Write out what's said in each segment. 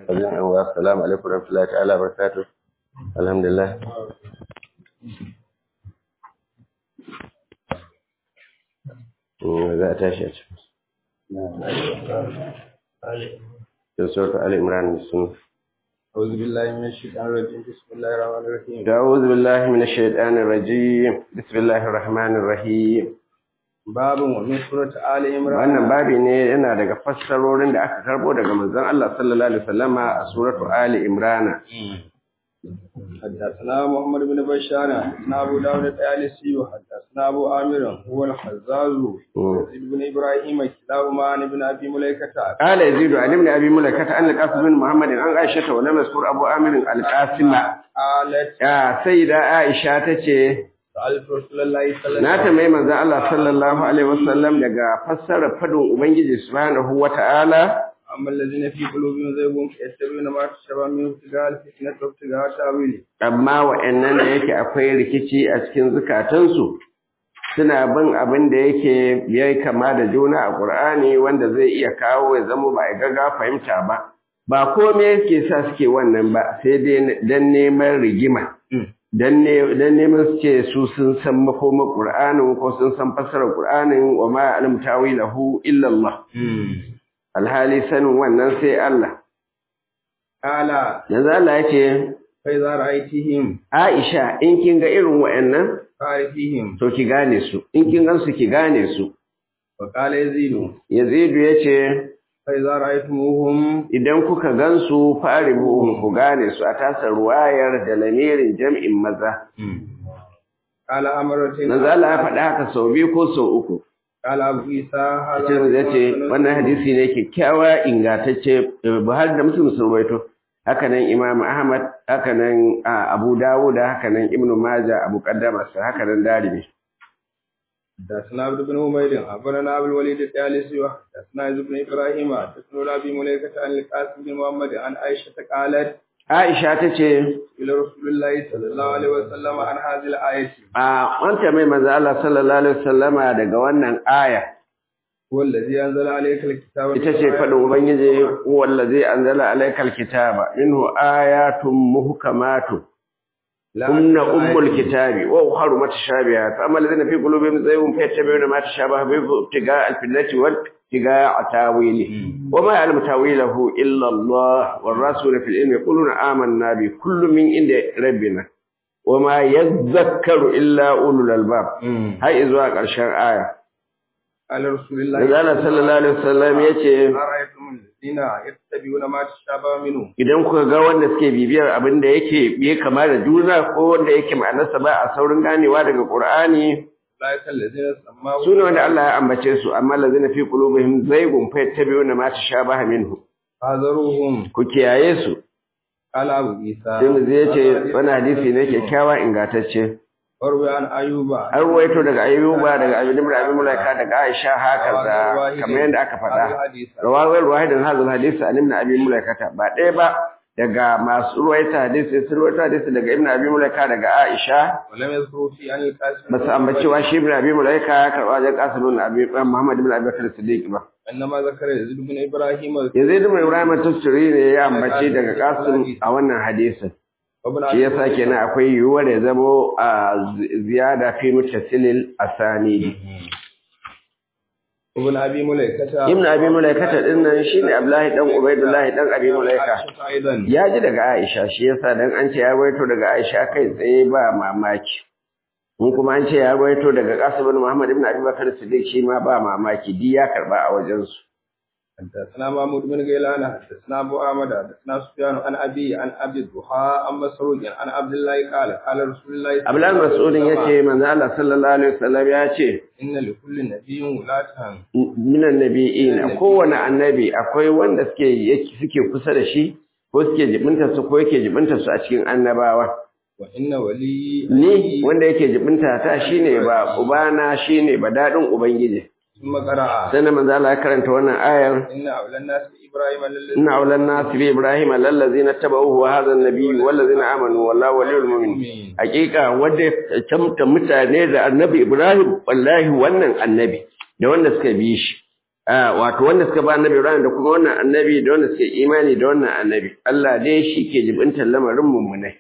Assalamu alaikum warahmatullahi ta'ala barakatuh. Alhamdulillah. Za a tashi a cikin. Da sauran Ali Imran sun. أعوذ بالله من الشيطان الرجيم بسم الله الرحمن الرحيم أعوذ بالله من الشيطان الرجيم بسم الله الرحمن الرحيم باب ومن سورة آل عمران wannan babi ne yana daga fassarorin da aka karbo daga manzon Allah sallallahu alaihi wasallama a suratu Ali Imran حدثنا محمد بن بشار حدثنا أبو داود الطيالسي وحدثنا أبو عامر هو الحزاز يزيد بن إبراهيم كلاهما عن ابن أبي مليكة قال يزيد عن ابن ابي ملكة ان القاسم بن محمد عن عائشة ولم يذكر ابو عامر القاسم قالت يا سيدة عائشة tace سألت رسول الله صلى الله na عليه tambayi manzon Allah sallallahu alaihi wasallam daga fassarar fadin ubangiji subhanahu wata'ala أما الذين في قلوبهم زيغ يتبعون ما تشابه منه ابتغاء الفتنة وابتغاء تأويله amma wa'annan da yake akwai rikici a cikin zukatansu suna bin abin da yake yayi kama da juna a Qur'ani wanda zai iya kawo ya zama ba a gaga fahimta ba ba komai yake sa suke wannan ba sai dai dan neman rigima dan ne dan neman su ce su sun san makomar Qur'anin ko sun san fassarar Qur'anin wa ma alim tawilahu illa Allah alhali sanin wannan sai Allah قال yanzu Allah ya ce فإذا رأيتهم Aisha in kin ga irin wa'annan فارفيهم to ki gane su in kin gansu ki gane su وقال يزيد Yazidu yace فإذا رأيتموهم idan kuka gansu faribuhum ku gane su a tasar ruwayar da lamirin jam'in maza قال أمرتين manzo Allah ya faɗa haka sau biyu ko sau uku قال أبو عيسى هذا sai ya ce wannan hadisi ne kyakkyawa ingantacce Buhari da Muslim sun rawaito haka nan Imam Ahmad haka nan ah, Abu Dawud haka nan Ibn Majah Abu Qaddama haka nan Darimi حدثنا عبد بن حميد أخبرنا أبو الوليد الطيالسي وحدثنا يزيد بن إبراهيم حدثنا أبي مليكة عن القاسم بن محمد عن عائشة قالت Aisha tace إلى رسول الله صلى الله عليه وسلم عن هذه الآية a wanta mai manzo Allah sallallahu alaihi wasallama daga wannan aya هو الذي أنزل عليك الكتاب ita ce faɗin Ubangiji wallazi anzala alaykal kitaba minhu ayatun muhkamatun لا kunna أنزل ummul عليك kitabi wa ukharu mutashabihat fa amma alladhina fi qulubihim zaygun fayattabi'una ma tashabaha bihi ibtigaa al-fitnati wal ibtigaa tawili wa ma ya'lamu tawilahu illa Allah war rasul fil ilmi yaquluna amanna bi kullu min inda rabbina wa ma yadhakkaru illa ulul albab har zuwa ƙarshen aya على رسول الله Manzo Allah sallallahu alaihi wasallam yace أرأيتم الذين يتبعون ما تشابه منه idan kuka ga wanda suke bibiyar abin da yake biye kama da juna ko wanda yake ma'anarsa ba a saurin ganewa daga Qur'ani أولئك الذين سماهم sune wanda Allah ya ambace su amma lazina fi qulubihim zaygun fayattabi'una ma tashabaha minhu حذروهم ku kiyaye su قال أبو عيسى sai mu zai ce wani hadisi ne kyakkyawa ingantacce وروي عن أيوب an ruwaito daga ayyuba daga abin ibn abi mulaika daga aisha haka da kamar yadda aka faɗa rawawar wahidin hadal hadisi an ibn abi mulaika ba ɗaya ba daga masu ruwaita hadisi sun ruwaito hadisi daga ibn abi mulaika daga aisha ولم يذكروا في عن القاسم ba su ambaci wa shi ibn abi mulaika ya karɓa wajen qasim ibn abi muhammad ibn abi bakr siddiq ba إنما ذكر يزيد بن إبراهيم yazid ibn ibrahim tafsiri ne ya ambaci daga qasim a wannan hadisin وابن shi yasa kenan akwai yiwuwar ya zamo a ziyada fi mutasilil asani ابن أبي مليكة ibn abi mulaikata din nan shine abdullahi dan ubaidullahi dan abi mulaika عائشة أيضا ya ji daga aisha shi yasa dan an ce ya rawaito daga aisha kai tsaye ba mamaki in kuma an ce ya rawaito daga qasim ibn muhammad ibn abi bakr siddiq shi ma ba mamaki di ya karba a wajen su حدثنا محمود بن غيلان حدثنا أبو أحمد حدثنا سفيان عن أبي عن أبي الضحى عن مسروق عن عبد الله قال قال رسول الله صلى abdullahi الله عليه mas'udin وسلم yace manzo Allah sallallahu alaihi wasallam ya ce إن لكل نبي ولاة minan nabi'ina kowane annabi akwai wanda suke yake suke kusa da shi ko suke jibinta su ko yake jibinta su a cikin annabawa وإن ولي ni wanda yake jibinta ta shine ba ubana shine ba dadin ubangiji ثم قرأ sannan manzo Allah ya karanta wannan ayar إن أولى الناس بإبراهيم الذي inna awlan nas bi ibrahim lallazina tabauhu wa hadha an-nabiy wallazina amanu wallahu waliyul mu'minin hakika wanda ya tamta mutane da annabi ibrahim wallahi wannan annabi da wanda suka bi shi wato wanda suka ba annabi Ibrahim da kuma wannan annabi da wanda suke imani da wannan annabi Allah dai shi ke jibintar lamarin mummunai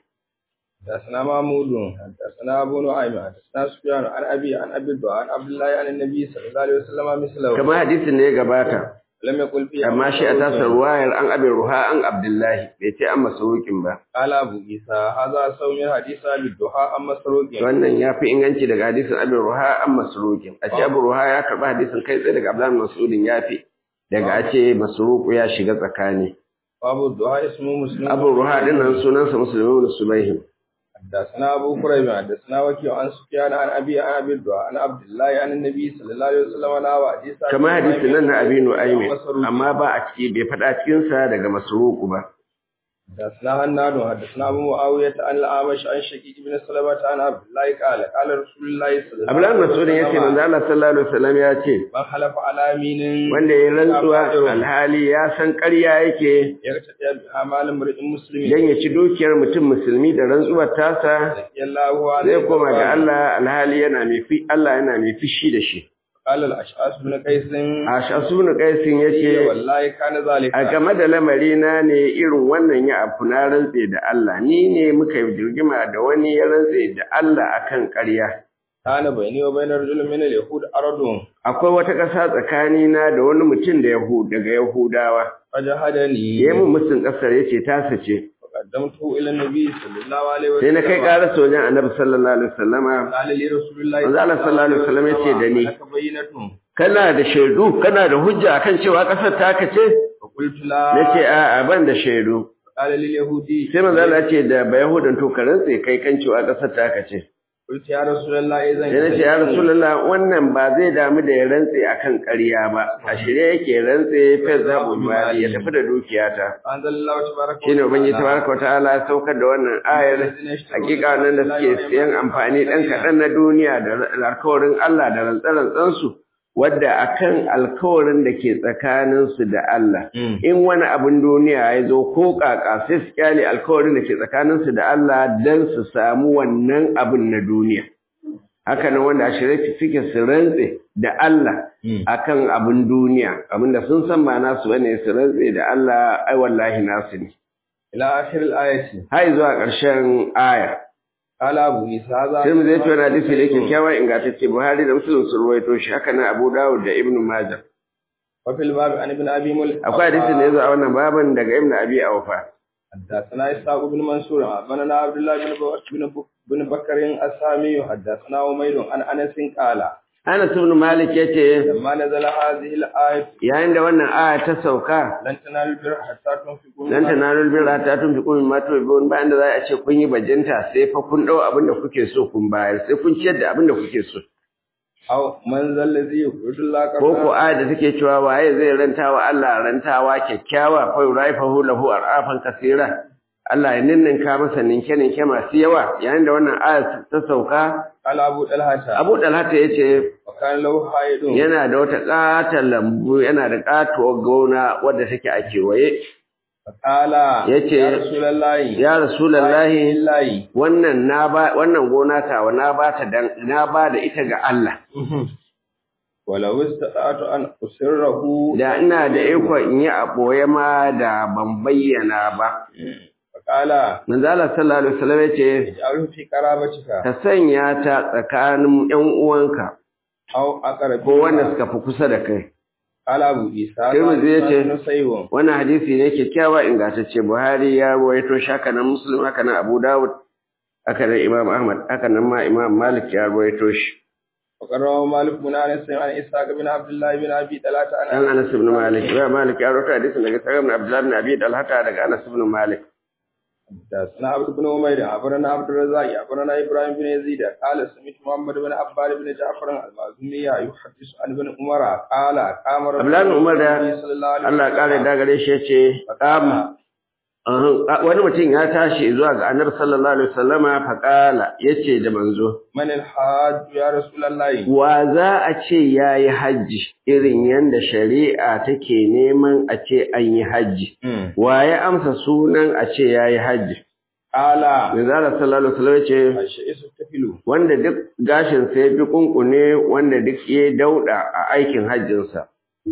حدثنا محمود حدثنا ابو نعيم حدثنا سفيان عن ابي عن ابي الدعاء عن عبد الله عن النبي صلى الله عليه وسلم مثله kamar hadisin da ya gabata لم يقل فيه amma shi a tasar ruwayar an abin ruha an abdullahi bai ce an masaukin ba قال ابو عيسى هذا سوم حديث ابي الدعاء عن مسروق wannan ya fi inganci daga hadisin abin ruha an masrukin a ce abin ruha ya karɓi hadisin kai tsaye daga abdullahi masudin ya fi daga a ce masruku ya shiga tsakani وابو الدعاء اسمه مسلم abin ruha din nan sunansa musulmi da subaihim حدثنا ابو كريم حدثنا وكيع عن سفيان عن ابي عن ابي الدعاء عن عبد الله عن النبي صلى الله عليه وسلم نحو حديث أبي kamar hadisin nan na abinu aimin مسروق. amma ba a ciki bai faɗa cikinsa daga masruku ba حدثنا هناد حدثنا ابو معاويه عن الاعمش عن شقيق بن سلمة عن عبد الله قال قال رسول الله صلى الله abdullahi masudin ya ce manzo Allah sallallahu alaihi wasallam ya ce من حلف على يمين wanda ya rantsuwa alhali ya san ƙarya yake يقتدي بأعمال امرئ مسلم dan ya ci dukiyar mutum musulmi da rantsuwar tasa الله عليه zai koma ga Allah alhali yana mai fi Allah yana mai fishi da shi قال الاشعاث بن قيس a shasunu kaisin yace والله كان ذلك a game da lamari na ne irin wannan ya afu na rantse da Allah ni ne muka yi jirgima da wani ya rantse da Allah akan ƙarya كان بيني وبين رجل من اليهود أرض akwai wata ƙasa tsakanina da wani mutum da Yahud daga Yahudawa فجهدني yayi mun musun ƙasar yace tasa ce فقدمته إلى النبي صلى الله عليه sai وسلم na kai ƙarar sojan Annabi sallallahu alaihi wasallama قال لي رسول الله manzo Allah sallallahu alaihi wasallam yace da ni لك بينة kana da shaidu kana da hujja akan cewa ƙasar taka ce فقلت لا nace a'a ban da shaidu قال لليهودي sai manzo Allah ya ce da bayahudan to karan sai kai kan cewa ƙasar taka ce قلت يا رسول الله إذا sai nace ya rasulullah wannan ba zai damu da ya rantse akan ƙarya ba a shirye yake rantse fa zabu mali ya tafi da dukiyata أنزل الله تبارك shine ubangiji tabaraka wa ta'ala ya saukar da wannan ayar hakika nan da suke siyan amfani dan kaɗan na duniya da alkawarin Allah da rantsarantsan su wadda akan alkawarin da ke tsakanin su da Allah in wani abin duniya ya zo ko kaka sai su kyale alkawarin da ke tsakanin su da Allah dan su samu wannan abin na duniya haka nan wanda a shirye suke su rantse da Allah akan abin duniya abinda sun san ba nasu bane su rantse da Allah ai wallahi nasu ne إلى آخر الآية har zuwa ƙarshen aya قال أبو عيسى هذا sai mu zai tuna hadisi da yake kyawa ingantacce Buhari da Muslim sun ruwaito shi haka nan Abu Dawud da Ibn Majah وفي الباب عن ابن أبي ملك akwai hadisi da yazo a wannan baban daga Ibn Abi Awfa حدثنا إسحاق بن منصور أخبرنا عبد الله بن بك- بن بك- بن بكر السامي حدثنا عمير عن أنس قال Anas ibn Malik yace لما نزل هذه الآية yayin da wannan aya ta sauka لن تنالوا البر حتى تنفقوا dan tanalul birra ta tunfiqu mimma tuhibbun ba inda za a ce kun yi bajinta sai fa kun dau abin da kuke so kun bayar sai kun ciyar da abin da kuke so أو من ذا الذي يقول الله ko ko قرآن aya da take cewa waye zai rantawa Allah rantawa kyakkyawa fa yuraifahu lahu arafan kasira Allah ya ninninka masa ninke ninke masu yawa yayin da wannan aya ta sauka قال أبو طلحة Abu Dalhata yace وكان له حائض yana da wata katar lambu yana da katuwar gona wadda take a kewaye فقال yace يا رسول الله ya rasulullahi الله wannan na ba wannan gona tawa na ba ta dan na ba da ita ga Allah ولو استطعت أن أسره da ina da iko in yi a boye ma da ban bayyana ba فقال manzo Allah sallallahu alaihi wasallam yace اجعله في قرابتك ka sanya ta tsakanin ƴan uwanka أو أقرب ko wanda suka fi kusa da kai قال أبو عيسى Tirmidhi yace, نسيب wannan hadisi ne kyakkyawa ingantacce Buhari ya rawaito shi haka nan Muslim haka nan Abu Dawud haka nan Imam Ahmad haka nan ma Imam Malik ya rawaito shi وقرأه مالك بن أنس عن إسحاق بن عبد الله بن أبي طلحة عن dan Anas ibn Malik ya Malik ya rawaito hadisin daga Sa'id ibn Abdullah ibn Abi Talhata daga Anas ibn Malik حدثنا عبد بن عمير أخبرنا عبد الرزاق أخبرنا إبراهيم بن يزيد قال سمعت محمد بن عباد بن جعفر المازني يحدث عن ابن عمر قال قام رسول Abdullah ibn Umar da الله صلى الله عليه Allah ya kare da gare shi yace qama Ahun, wani mutum ya tashi zuwa ga Annabi sallallahu alaihi wasallama faqala yace da manzo من الحاج يا رسول الله wa za a ce yayi haji irin yanda shari'a take neman a ce an yi haji wa ya amsa sunan a ce yayi haji قال Manzala sallallahu alaihi wasallam yace الشيء تفلو wanda duk gashin sa ya bi kunkune wanda duk ya dauda a aikin hajjin sa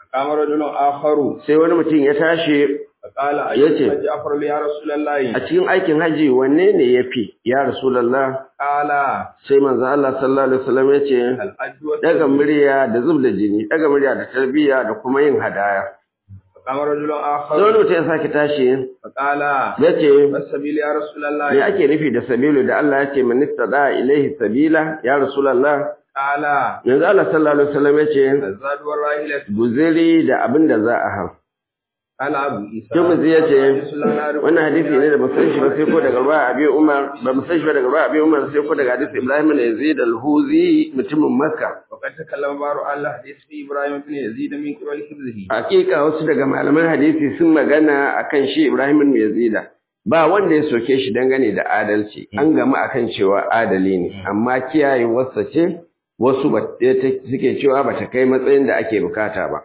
قام رجل آخر sai wani mutum ya tashi فقال Yace. أيها جعفر لي يا رسول الله a cikin aikin haji wanne ne yafi ya rasulullah قال sai manzo Allah sallallahu alaihi wasallam ya ce الحج daga والتلبية murya da zub da jini daga murya da tarbiyya da kuma yin hadaya فقام رجل sai wani آخر mutum ya sake tashi فقال ya ce ما السبيل يا رسول me الله ake nufi da sabilu da Allah ya ce man istada ilaihi sabila ya rasulullah قال yanzu Allah sallallahu alaihi wasallam ya ce الزاد والراحلة guziri da abin da za a hau قال أبو عيسى Tirmidhi ya ce, حديث لا نعرف wannan hadisi ne da musan shi ba sai ko daga ruwa abi umar ba musan shi ba daga ruwa abi umar sai ko daga hadisi ibrahim ne yazid al-huzi mutumin makka وقد تكلم بار الله حديث في إبراهيم بن يزيد من قبل حفظه hakika wasu daga malaman hadisi sun magana akan shi ibrahim bin yazida ba wanda ya soke shi dangane da adalci an gama akan cewa adali ne amma kiyaye wasa ce wasu ba suke cewa bata kai matsayin da ake bukata ba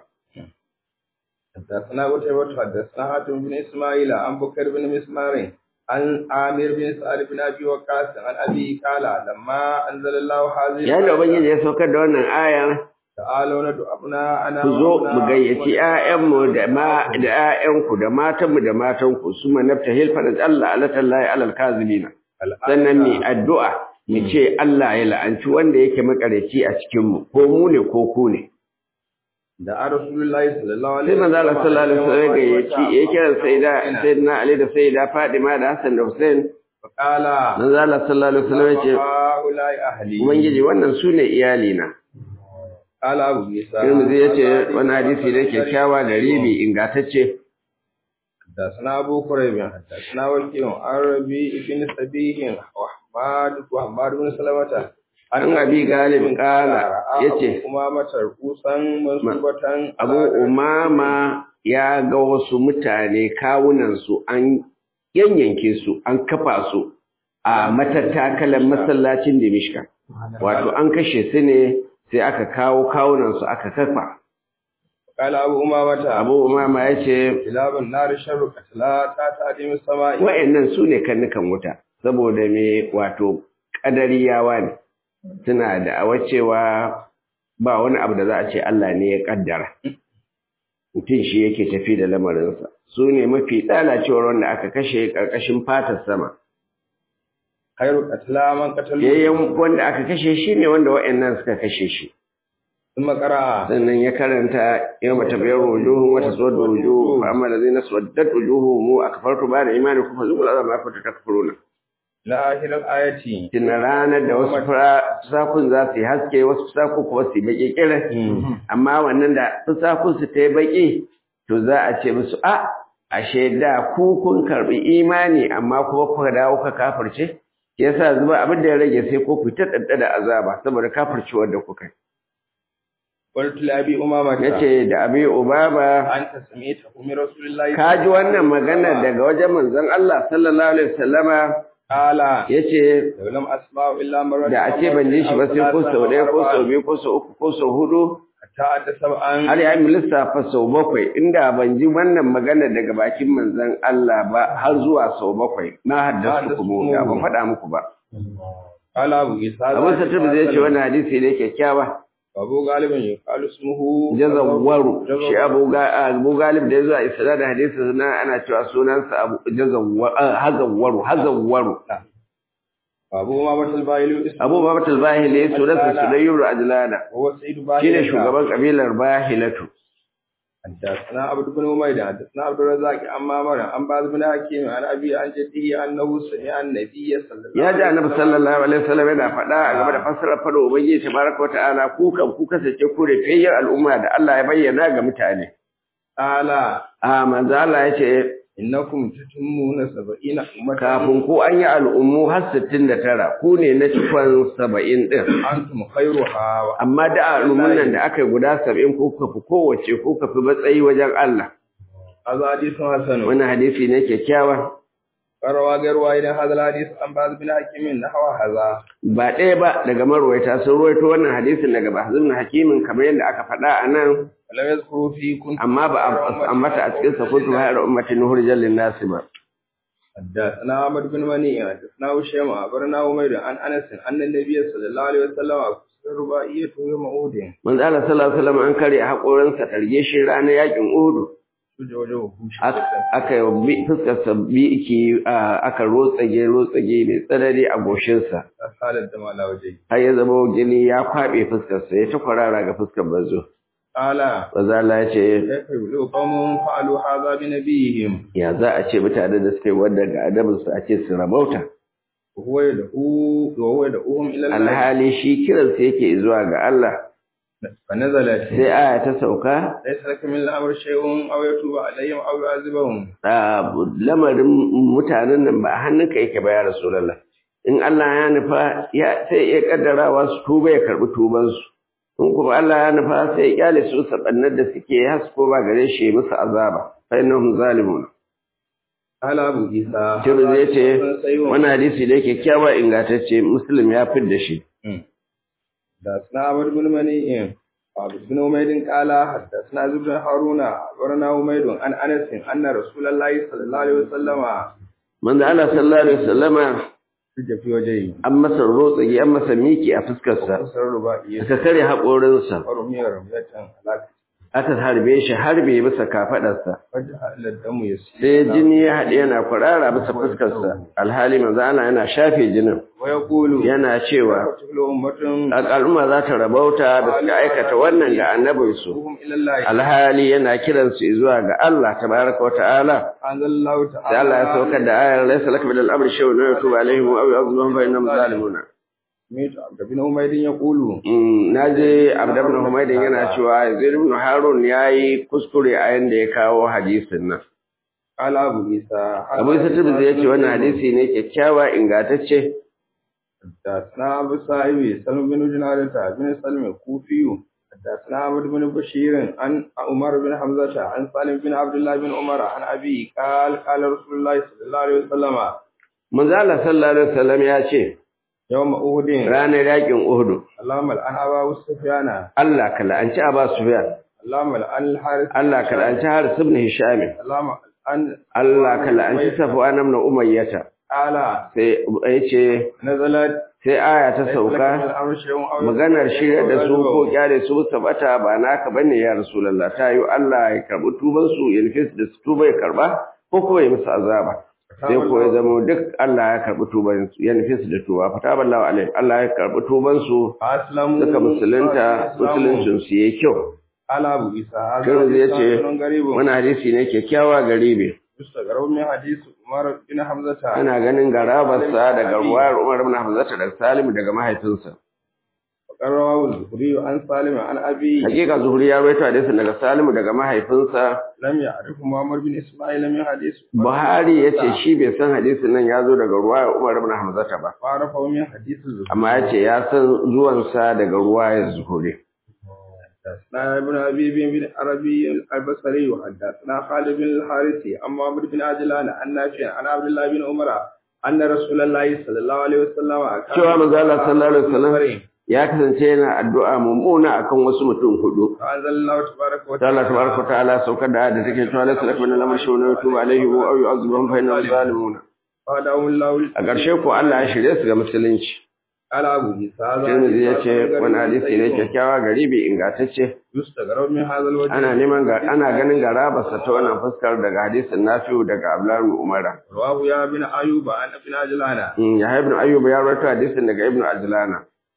حدثنا قتيبة حدثنا حاتم بن إسماعيل عن بكر بن مسمار عن عامر بن سعد بن أبي وقاص عن أبي قال لما أنزل الله هذه yayin da ubangiji ya saukar da wannan aya تعالوا ندعو أبناءنا ku zo mu gayyaci ƴaƴanmu da ma da ƴaƴanku da matanmu da matanku su manafta hilfan Allah alatallahi alal kazibina sannan mi addu'a mu ce Allah ya la'anci wanda yake makareci a cikin mu ko mu ne ko ku ne da Rasulullahi sallallahu sai alaihi manzo Allah sallallahu alaihi wasallam gayyaci ya kira sayyida sayyidina Ali da sayyida Fatima da Hassan da Hussein Qala manzo Allah sallallahu alaihi wasallam ya ce ulai ahli ubangiji wannan su ne iyalina Qala Abu Isa Tirmidhi ya ce wannan hadisi ne kyakkyawa da ribi ingantacce حدثنا أبو قريب حدثنا وكيع عربي بن سبيه وحماد وحماد بن سلمة an abi galib kala yace kuma matar kusan mansubatan Abu Umama ya ga wasu mutane kawunansu an yanyanke su, an kafa su a matattakalan masallacin Dimishka. Wato an kashe su ne sai aka kawo kawunansu aka kafa. Kala Abu Umamata Abu Umama ya ce, Ilabun nari sharru katila ta ta'adimin sama'i. wa'yannan su ne kannukan wuta, saboda me wato ƙadariyawa ne, suna da cewa ba wani abu da za a ce Allah ne ya ƙaddara. mutum shi yake tafi da lamarinsa su ne mafi lalacewar wanda aka kashe ƙarƙashin fatar sama Khairu katila man katalu. yayyan wanda aka kashe shi ne wanda wa'annan suka kashe shi Sun makara. sannan ya karanta yau mata biyar wujuhun wata so da wujuhu fa amma da zai nasu waddat wujuhu mu a kafartu ba da imani kuma zuwa azab ma kunta takfuruna La ahiral ayati. tuna ranar da wasu fusakun za su yi haske wasu fusakun kuma su yi baƙi ƙirin amma wannan da fusakun su ta yi baƙi to za a ce musu a ashe da ku kun karɓi imani amma kuma kuka dawo ka kafirce yasa zuba abin da ya rage sai ko ku ta da azaba saboda kafircewar da kuka Qultu li Abi Umamata. yace da abi ubaba Anta sami'ta min Rasulillahi. ka ji wannan magana daga wajen manzon Allah sallallahu alaihi wasallama Kala. yace Da lam asma'u illa marratan. da a ce ban ji shi ba sai ko sau ɗaya ko sau biyu ko sau uku ko sau hudu Hatta adda sab'an. har ya yi lissafa sau bakwai inda ban ji wannan magana daga bakin manzon Allah ba har zuwa sau bakwai na haddasa ku mu da ban faɗa muku ba Kala Abu Isa. abin sa tabi zai ce wannan hadisi ne kyakkyawa Abu Galibin yuqalu ismuhu jazawwaru shi Abu Ga- Abu Galib da yazo a isra da hadisi na ana cewa sunansa Abu jazawwaru hazawwaru hazawwaru Abu Umamata al-Bahili ismuhu. Abu Babat al-Bahili sunansa Sulayyur Ajlana وهو سيد باهلة shine shugaban kabilar Bahilatu حدثنا عبد بن حميد حدثنا عبد الرزاق عن معمر عن بعض بن حكيم عن ابي عن جده انه سمع النبي صلى الله ya ji annabi sallallahu alaihi wasallam yana faɗa a game da fassarar fado ubangiji tabaraka wa ta'ala ku kan ku kasance ku da fiyayyar al'umma da Allah ya bayyana ga mutane تعالى a manzo Allah ya ce انكم تتمون سبعين امه kafin ku an yi al'ummu har 69 ku ne na cikon 70 din انتم خيرها amma da al'ummun nan da aka yi guda 70 ku ka fi kowace ku ka fi matsayi wajen Allah هذا حديث حسن wannan hadisi ne kyakkyawa فروى غير واحد هذا الحديث عن بعض بن حكيم نحو هذا ba ɗaya ba daga marwaita sun ruwaito wannan hadisin daga Bahzun Hakimin kamar yadda aka faɗa a nan ولم يذكروا في كنت amma ba a ambata a cikin sa kuntu hayar ummatin nuhur jallin nasi ba حدثنا عمرو بن مني حدثنا هشام أخبرنا عمير عن أنس أن النبي صلى الله عليه وسلم الرباعية يوم أود manzo Allah sallallahu alaihi wasallam an kare haƙorinsa targe shi ranar yakin Uhud شج وجهه aka yi fuskar sabbi iki aka rotsage rotsage mai tsanani a goshinsa أسهل الدم على وجهه har ya zama jini ya kwaɓe fuskarsa ya ta kwarara ga fuskar banzo قال Maza Allah ya ce كيف يبلغ قوم فعلوا هذا بنبيهم ya za a ce mutanen da suka yi wanda ga adabinsu a ce su rabauta وهو يدعو وهو يدعوهم إلى الله alhali shi kiransa yake zuwa ga Allah فنزلت sai aya ta sauka ليس لك من الأمر شيء أو يتوب عليهم أو يعذبهم a lamarin mutanen nan ba a hannunka yake ba ya Rasulallah in Allah ya nufa ya sai ya kaddarawa su tuba ya karbi tubansu in kuma Allah ya nufa sai ya kyale su sabannar da suke hasko ba gare shi musu azaba fa innahum zalimun قال أبو عيسى Tirmidhi ya ce سيوم wannan hadisi da yake kyawa ingantacce Muslim ya fidda shi حدثنا عمرو بن منيع وعبد بن حميد قال حدثنا زبد بن هارون أخبرنا حميد عن أنس أن رسول الله صلى الله عليه وسلم manzo Allah sallallahu alaihi wasallama سج في وجهه an masa rotsagi an masa miki a fuskarsa وكسر رباعية aka kare haƙorinsa ورمي رمية على aka harbe shi harbe bisa kafadarsa فجأة إلى الدم يسيل sai jini ya haɗe yana kwarara bisa fuskarsa alhali manzo Allah yana shafe jinin ويقول yana cewa تفل أمة al'umma za ta rabauta da suka aikata wannan ga annabinsu تدعوهم إلى الله alhali yana kiransu zuwa ga Allah tabaraka wa ta'ala أنزل الله sai Allah ya تعالى saukar da ayar laysa laka bil amri shay'un wa yatubu alaihim aw yu'adhibuhum fa innahum zalimun سمعت عبد بن حميد يقول na je Abd ibn Humaydin yana cewa Zaid ibn Harun yayi kuskure a yanda ya kawo hadisin nan قال أبو عيسى Abu Isa Tirmidhi ya ce wannan hadisi ne kyakkyawa ingantacce حدثنا أبو سعيد سلم بن جنادة بن سلم الكوفي حدثنا عمرو بن بشير عن عمر بن حمزة عن سالم بن عبد الله بن عمر عن أبي قال قال رسول الله صلى الله عليه وسلم manzo Allah sallallahu alaihi wasallam ya ce يوم أحد ranar yakin Uhud اللهم الآن أبا سفيان Allah ka la'anci Abu Sufyan اللهم الآن الحارث Allah ka la'anci Haris ibn Hisham اللهم الآن Allah ka la'anci Safwan ibn Umayyah قال sai yace نزلت sai aya ta sauka maganar shirya da su ko kyale su sabata ba naka bane ya rasulullah ta yi Allah ya karbi tuban su ya nufi su da su tuba ya karba ko ko ya musu azaba sai ko ya zama duk Allah ya karbi tuban su ya nufi su da tuba fata ballahu alaihi Allah ya karbi tuban su أسلموا suka musulunta musuluncin su yayi kyau قال أبو عيسى هذا Tirmidhi ya ce حديث غريب wannan hadisi ne kyakkyawa garibe يستغرب من حديث عمر بن حمزة ana ganin garabarsa daga ruwayar Umar ibn Hamza daga Salim daga mahaifinsa وقال رواه الزهري عن سالم عن أبي hakika Zuhri ya rawaito hadisin daga Salim daga mahaifinsa لم يعرف محمد بن إسماعيل من حديث Buhari ya ce shi bai san hadisin nan ya zo daga ruwayar Umar ibn Hamza ba وعرفه من حديث الزهري amma ya ce ya san zuwansa daga ruwayar Zuhri حدثنا ابن أبي بن عربي البصري وحدثنا خالد بن الحارثي عن محمد بن عجلان عن نافع عن عبد الله بن عمر أن رسول الله صلى الله عليه وسلم كان cewa manzo Allah sallallahu alaihi wasallam ya kasance yana addu'a mummuna akan wasu mutum hudu فأنزل الله تبارك ta Allah tabaraka wa ta'ala saukar da da take cewa la salaka min al-amr shawna wa tuba alaihi wa aw yu'adhibuhum fa innahum zalimun فهداه الله a ƙarshe ko Allah ya shirye su ga musulunci قال أبو عيسى هذا Tirmidhi ya ce حديث wani hadisi ne صحيح. kyakkyawa garibi ingantacce يستغرب من هذا الوجه ana neman ga ana ganin garabarsa ta wannan fuskar daga hadisin Nafi'u daga Abdullah ibn Umar رواه يا بن أيوب عن ابن عجلان Mm, Yahya ibn Ayyub ya rawaito hadisin daga Ibn Ajlana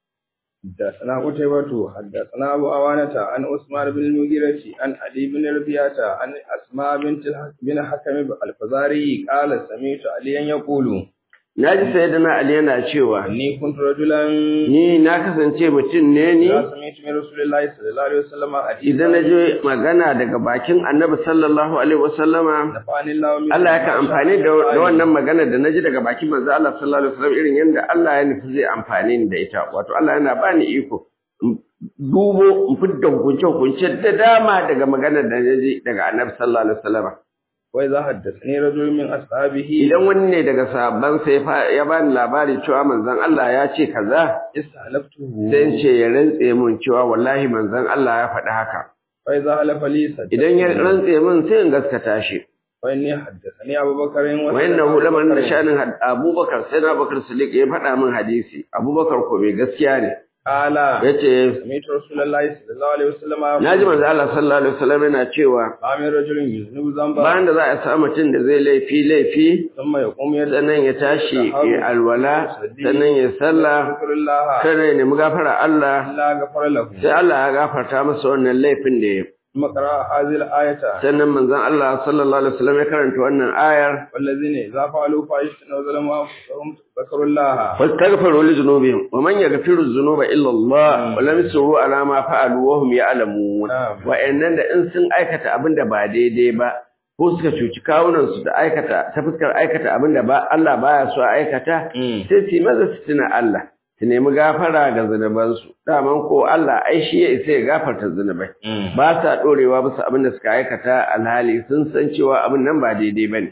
حدثنا قتيبة حدثنا أبو أوانة عن عثمان بن المغيرة عن علي بن ربيعة عن أسماء بنت الح- بن حكم الفزاري قال سمعت عليا يقول naji sayyidina Ali yana cewa إني كنت رجلا ni na kasance mutum ne ni إذا سمعت من رسول الله صلى الله عليه وسلم حديثا idan na je magana daga bakin Annabi sallallahu alaihi wasallama نفعني الله من Allah yakan amfani da da wannan magana da naji daga bakin manzo Allah sallallahu alaihi wasallam irin yanda Allah ya nufi zai amfani ni da ita wato Allah yana bani iko in dubo in fidda hukunce hukunce da dama daga magana da naji daga Annabi sallallahu alaihi wasallama وإذا حدثني رجل من أصحابه idan wani ne daga sahabbansa ya fa- ya bani labari cewa manzon Allah ya ce kaza استحلفته sai in ce ya rantse mun cewa wallahi manzon Allah ya faɗi haka فإذا حلف لي صدقته idan ya rantse mun sai in gaskata shi وإني حدثني أبو بكر wa innahu laman da shanin had- Abubakar sai na Bakar Siddiq ya faɗa min hadisi Abubakar ko mai gaskiya ne قال yace سمعت رسول الله صلى الله عليه وسلم naji manzo Allah sallallahu alaihi wasallam yana cewa ما من رجل يذنب ذنبا bayan da za a samu mutum da zai laifi laifi ثم يقوم يدعو sannan ya tashi ya alwala sannan ya sallah يذكر الله sannan ya nemi gafara Allah إلا غفر له sai Allah ya gafarta masa wannan laifin da ya ثم قرأ هذه الآية sannan manzon Allah sallallahu alaihi wasallam ya karanta wannan ayar والذين إذا فعلوا فاحشة أو ظلموا أنفسهم ذكروا الله واستغفروا لذنوبهم ومن يغفر الذنوب الا الله ولم يصروا على ما فعلوا وهم يعلمون نعم. wa'annan da in sun aikata abin da ba daidai ba ko suka cuci kawunan su da aikata ta fuskar aikata abin da ba Allah baya so a aikata sai su yi maza su tuna Allah su nemi gafara ga zunubansu daman ko Allah ai shi ya isa ya gafarta zunubai ba sa dorewa bisa abin da suka aikata alhali sun san cewa abin nan ba daidai bane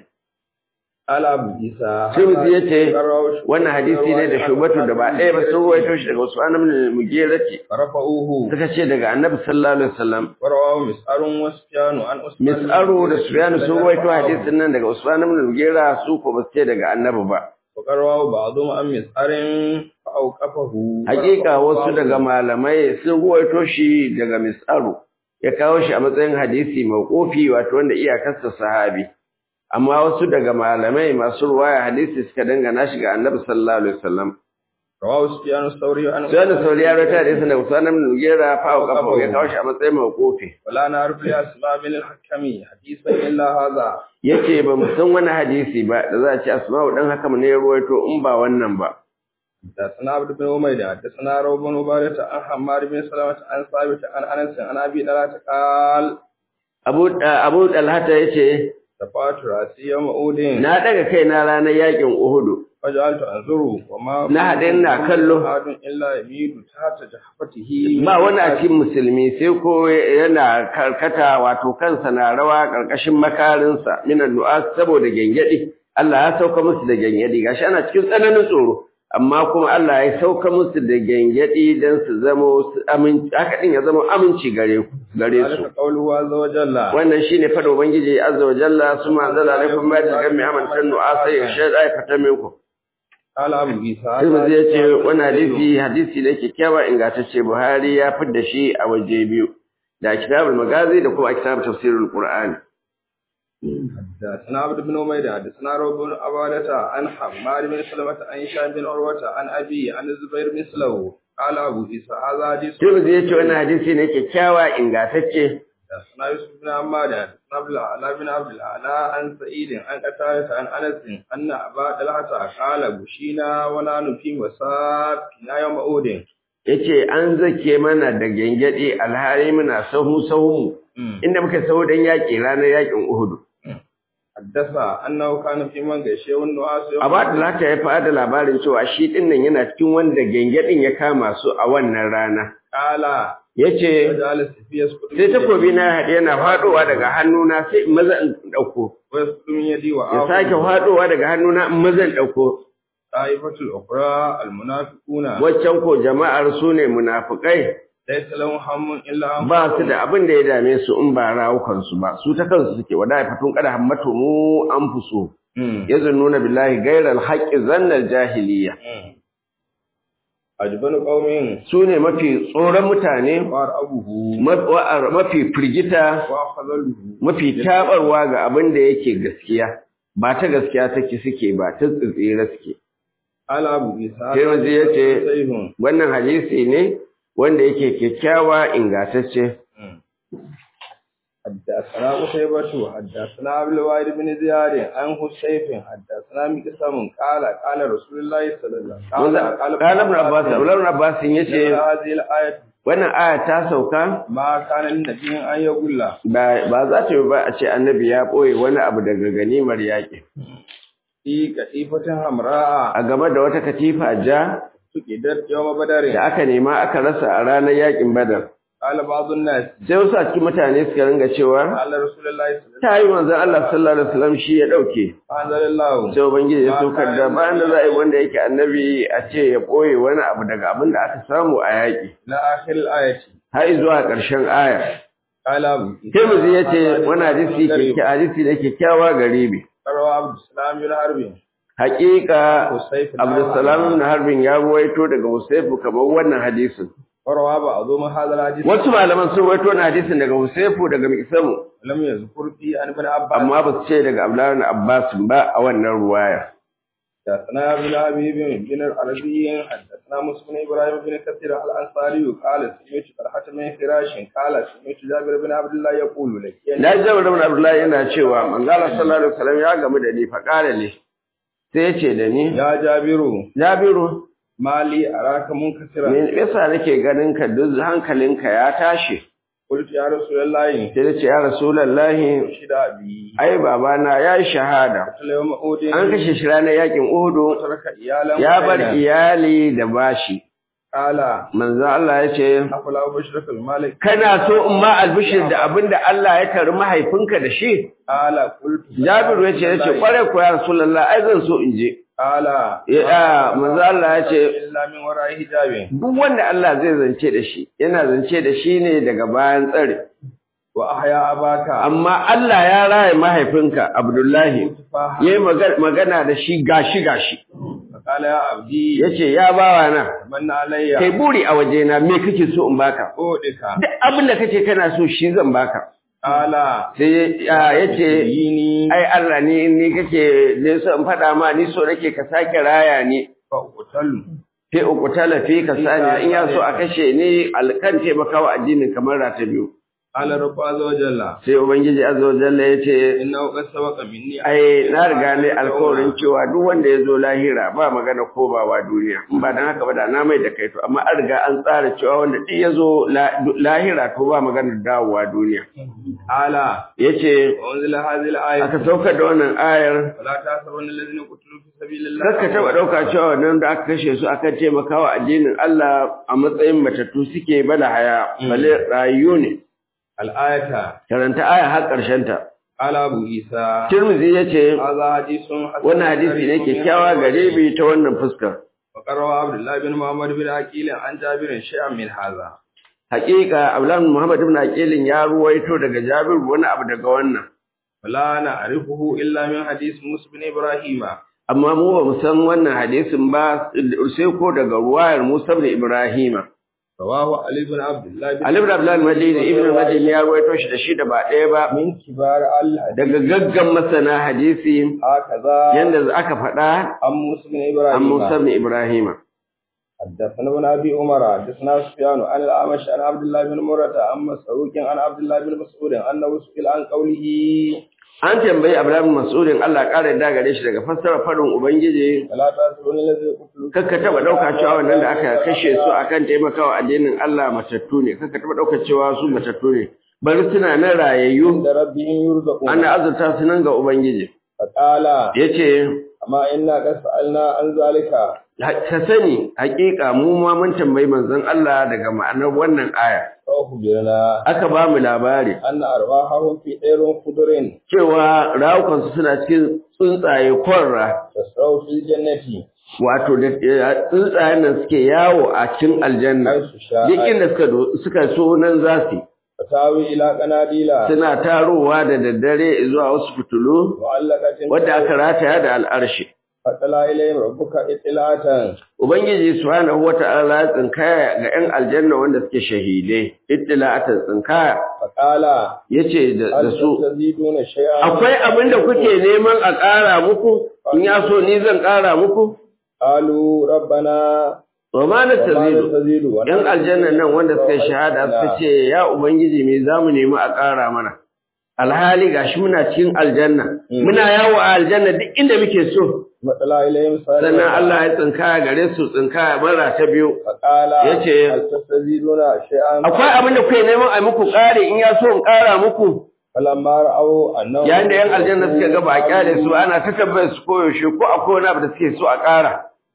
قال أبو عيسى Tirmidhi yace قرأوا wannan hadisi ne da shubatu da ba ɗaya ba sun ruwaito shi daga Usman ibn Mughirati فرفعوه suka ce daga Annabi sallallahu alaihi wasallam ورواه مسعر وسفيان عن عثمان Mis'aru da Sufyan sun ruwaito hadisin nan daga Usman ibn Mughira su ko ba su ce daga Annabi ba وقرأوا بعضهم عن مسعر فأوقفه hakika wasu daga malamai sun ruwaito shi daga Mis'aru ya kawo shi a matsayin hadisi mauqufi wato wanda iyakarsa sahabi amma wasu daga malamai masu ruwaya hadisi suka dangana shi ga Annabi sallallahu alaihi wasallam رواه سفيان الثوري عن sai da sauri ya rata hadisin daga Usman ibn Mughira fa kafa ya kawo shi a matsayin mauqufi ولا نعرف لأسماء بن الحكم حديثا إلا هذا yace ba mu san wani hadisi ba da za a ce Asma'u dan haka mu ne ya ruwaito in ba wannan ba حدثنا عبد بن عمير حدثنا روح بن عبادة عن حمار بن سلمة عن ثابت عن أنس عن أبي دلالة قال Abu Abu Talhata yace دفعت رأسي يوم أود na daga kaina ranar yakin Uhud فجعلت أنظر وما Na haɗe ina kallo. أحد إلا يميل تحت جحفته ba wani a cikin musulmi sai ko yana karkata wato kansa na rawa karkashin makarinsa minan nu'as saboda gengedi Allah ya sauka musu da gengedi gashi ana cikin tsananin tsoro amma kuma Allah ya sauka musu da gengedi dan su zama su aminci haka din ya zama aminci gare ku gare su ذلك قوله عز وجل wannan shine fada ubangiji azza wa jalla suma anzala alaikum ma tagami amantan nu'asa yashad ayfatan minkum قال أبو عيسى Tirmidhi ya ce wani hadisi hadisi da kyakkyawa ingantacce Buhari ya fidda shi a waje biyu da kitabul magazi da kuma kitabul tafsirul Qur'an. حدثنا عبد بن عمير حدثنا روح بن عبادة عن حمار بن سلمة عن هشام بن عروة عن أبي عن الزبير مثله قال أبو عيسى هذا حديث Tirmidhi ya ce wani hadisi ne kyakkyawa ingantacce حدثنا يوسف بن عماد حدثنا عبد الأعلى بن عبد الأعلى عن سعيد عن قتادة عن أنس أن أبا طلحة قال بشينا ونحن في وساقنا يوم أود yace an zake mana da gengedi alhari muna sahu sahu inda muka sahu dan yaki ranar yakin Uhud. حدث أنه كان في من غشي والنعاس يوم Abad Lata ya fada labarin cewa shi din nan yana cikin wanda gengedin ya kama su a wannan rana. قال Yace وجعل السيف يسقط sai takobi na haɗe yana faɗowa daga hannuna sai in maza in ɗauko ويسقط من يدي ya وآخر sake faɗowa daga hannuna in maza in ɗauko طائفة الأخرى المنافقون waccan ko jama'ar su ne munafukai ليس لهم هم إلا ba su da abin da ya dame su in ba rawukansu ba su ta kansu suke wada ya fatun kada hammatu mu an fuso أنفسهم ya nuna billahi gairar haƙƙi zannar jahiliya أجبن قوم su ne mafi tsoron mutane وأرأبه ma- wa- mafi firgita وأخذله mafi tabarwa ga abin da yake gaskiya ba ta gaskiya take suke ba ta tsitsira suke قال أبو عيسى Tirmidhi ya ce, صحيح wannan hadisi ne wanda yake kyakkyawa ingantacce حدثنا قتيبة حدثنا عبد الوارث بن زياد عن حسيف حدثنا مقسم قال قال رسول الله صلى الله عليه وسلم قال ابن عباس ابن عبas yace هذه الآية wannan aya ta sauka ما كان للنبي أن يقول ba ba za ta yi ba a ce annabi ya boye wani abu daga ganimar yaƙi في كتيفة حمراء a game da wata katifa ja سكدت يوم بدر da aka nema aka rasa a ranar yaƙin badar قال بعض الناس sai wasu a cikin mutane suka ringa cewa قال رسول الله صلى الله ta yi manzon Allah sallallahu alaihi wasallam shi ya dauke أنزل الله sai ubangiji ya saukar da bayan da za a yi wanda yake annabi a ce ya boye wani abu daga abin da aka samu a yaƙi إلى آخر الآية har zuwa ƙarshen aya قال أبو Tirmidhi ya ce wani hadisi kyakkyawa hadisi ne kyakkyawa garibi روى عبد السلام بن حرب haƙiƙa Husayf Abdulsalam ibn Harbin ya ruwaito daga Husayfu kamar wannan hadisin وروى بعضهم هذا الحديث wasu malaman sun ruwaito wannan hadisin daga Husayfu daga Miqsamu لم يذكر في عن ابن عباس amma ba su ce daga Abdullah ibn Abbas ba a wannan ruwaya حدثنا ابن ابي بن بن العربي حدثنا مسلم بن ابراهيم بن كثير الانصاري قال سمعت طلحه بن فراش قال سمعت جابر بن عبد الله يقول لك na ji Jabir ibn Abdullah yana cewa manzala sallallahu alaihi wasallam ya gamu da ni fa qala li sai ya ce da ni يا جابر Jabiru ما لي اراك منكسرا me yasa nake ganin ka duk hankalinka ya tashi قلت يا رسول الله sai ya ce ya rasulullahi ارشد ابي ai babana ya yi shahada قتل يوم اود an kashe shi ranar yakin Uhudu وترك ايالا ya bar وعيالا. iyali da bashi قال manzo Allah ya ce افلا ابشرك المالك kana so in ma albishir da abinda Allah ya tari mahaifinka da shi قال قلت Jabiru ya ce yace kware ko ya Rasulullah ai zan so in je قال ya manzo Allah ya ce الا من وراء حجاب duk wanda Allah zai zance da shi yana zance da shi ne daga bayan tsare واحيا اباك amma Allah ya raye mahaifinka Abdullahi تفاحا yayi maga- magana da shi gashi gashi فقال يا عبدي yace ya bawa na من علي kai buri a wajena me kake so in baka أودك duk abin da kace kana so shi zan baka قال sai ya yace يني ai Allah ni ni kake ne so in faɗa ma ni so nake ka sake raya ni فأقتل fi uqtala fi ka sani in ya so a kashe ni alkan taimakawa addinin kamar rata biyu قال رب عز وجل sai ubangiji azza wa jalla yace إنه قد سبق مني ai na riga ne alkawarin cewa duk wanda ya zo lahira ba magana ko ba wa duniya in ba dan haka ba da na mai da kai to amma an riga an tsara cewa wanda duk ya zo la- lahira to ba magana dawowa duniya قال yace وأنزل هذه الآية aka saukar da wannan ayar ولا تحسبن الذين قتلوا في سبيل الله Kakka taɓa ɗauka cewa wannan da aka kashe su akan taimakawa addinin Allah a matsayin matattu suke bala haya, bale rayu ne. الآية Karanta aya har ta. قال أبو عيسى Tirmidhi ya ce, هذا حديث حسن wannan hadisi ne kyakkyawa gare bi ta wannan fuskar. وقد روى عبد الله بن محمد بن عقيل عن جابر شيئا من هذا Haƙiƙa Abdullahi Muhammad ibn Aqilin ya ruwaito daga Jabir wani abu daga wannan. ولا نعرفه إلا من حديث موسى بن إبراهيم Amma mu ba mu san wannan hadisin ba sai ko daga ruwayar Musa ibn Ibrahima. رواه علي بن عبد الله بن Ali ibn Abdullah al-Madini ibn al-Madini ya ruwaito shi da shi da ba ɗaya ba من كبار الحديث daga gaggan masana hadisi هكذا yanda aka faɗa عن موسى بن an إبراهيم Musa ibn Ibrahima. حدثنا ابن ابي عمر حدثنا سفيان عن الاعمش عن عبد الله بن مرة عن مسروق عن عبد الله بن مسعود انه سئل عن قوله An tambayi Abdullahi bin Mas'udin Allah ƙara da gare shi daga fassara faɗin Ubangiji فلا تحسبن الذي قتلوا kakka taba ɗauka cewa wannan da aka kashe su akan taimakawa addinin Allah matattu ne kakka taba ɗauka cewa su matattu ne bari suna nan rayayyu عند ربهم يرزقون ana azurta su nan ga Ubangiji فقال yace اما انا قد سالنا عن ذلك ka sani hakika mu ma mun tambayi manzon Allah daga ma'anar wannan aya فاخبرنا aka ba mu labari ان ارواحهم في طير خضر cewa rawukansu suna cikin tsuntsaye kwarra تسرع في الجنه wato da tsuntsayen nan suke yawo a cikin aljanna حيث شاء duk inda suka do- suka so nan za su yi. فتاوي الى قناديل suna tarowa da daddare zuwa wasu fitulu معلقه wadda aka rataya da al'arshi فطلع اليهم ربك اطلاعا ubangiji subhanahu wata'ala ya tsinkaya ga 'yan aljanna wanda suke shahidai ittila'atan tsinkaya فقال yace da da هل su تزيدون شيئا akwai abin da kuke neman a ƙara muku in ya so ni zan ƙara muku قالوا ربنا wa ma وما nastazidu نستزيد yan aljanna nan wanda suka yi shahada suka ce ya ubangiji me zamu nemi a ƙara mana alhali gashi muna cikin aljanna muna yawo a aljanna duk inda muke so matsala ilayhim sannan Allah ya tsinkaya gare su tsinkaya mara ta biyu faqala yace, hal tastaziduna shay'an akwai abin da kuke neman a muku ƙari in ya so in ƙara muku falamma ra'aw annahu yayin da yan aljanna suka ga ba a kyale su ba, ana ta tambayar su koyaushe ko akwai wani abu da suke so a ƙara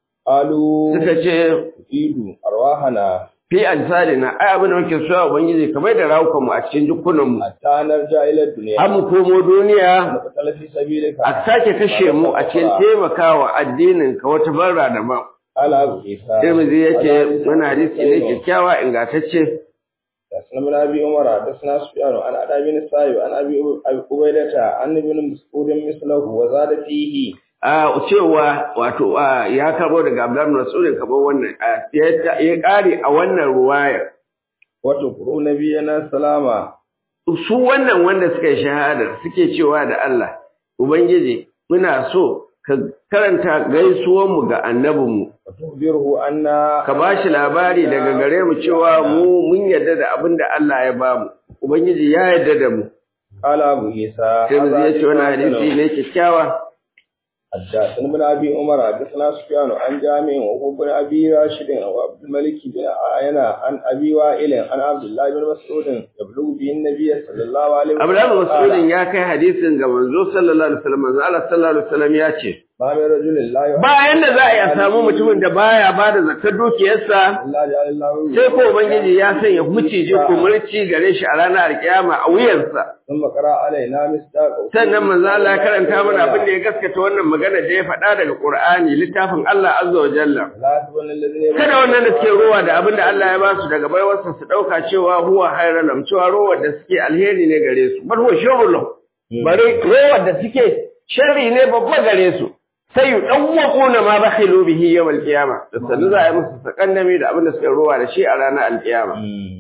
qalu suka ce idu arwahana fi ajsadina ai abin da muke so ya ubangiji kamar da rawukan mu a cikin dukkunan mu hatta narja ila dunya har mu komo duniya naqtala fi sabilika a sake kashe mu a cikin taimakawa addinin ka wata barra daban ala abu isa Tirmidhi yace wani hadisi ne kyakkyawa ingantacce حدثنا ابن ابي عمر حدثنا سفيان عن ابي بن سائب عن ابي عبيدة عن ابن مسعود مثله وزاد فيه a cewa wato ya karbo daga Abdullahi Mas'ud kamar wannan ya kare a wannan ruwayar wato kuru nabiyana salama su wannan wanda suka yi shahada suke cewa da Allah ubangiji muna so ka karanta gaisuwanmu ga annabinmu tubirhu anna ka ba shi labari daga gare mu cewa mu mun yarda da abin da Allah ya bamu ubangiji ya yarda da mu qala abu isa sai mu ya ce wani hadisi ne kyakkyawa حدثنا ابن ابي عمر حدثنا سفيان عن جامع وهو ابن ابي راشد وعبد الملك بن عينة عن ابي وائل عن عبد الله بن مسعود يبلغ به النبي صلى الله عليه وسلم Abu Dawud Mas'udin ya kai hadisin ga manzo sallallahu alaihi wasallam manzo Allah sallallahu alaihi wasallam ya ce ما من رجل لا يحب bayan da za a yi a samu mutumin da baya ba da zakar dukiyarsa الله جعل الله sai ko ubangiji ya sanya muciji kumurci gare shi a ranar alkiyama a wuyansa ثم قرأ علينا مصداقه sannan manzo Allah ya karanta mana abin da ya gaskata wannan magana da ya faɗa daga Qur'ani littafin Allah azza wa jalla لا تبن الذين kada wannan da suke rowa da abin da Allah ya ba su daga baiwarsa su dauka cewa huwa khairan lam cewa rowa da suke alheri ne gare su bar huwa sharrun lahum bare rowa da suke sharri ne babba gare su sai yudawwaquna ma bakhilu bihi yawm al-qiyama da sanu za a yi musu sakandami da abin da suke rowa da shi a ranar al-qiyama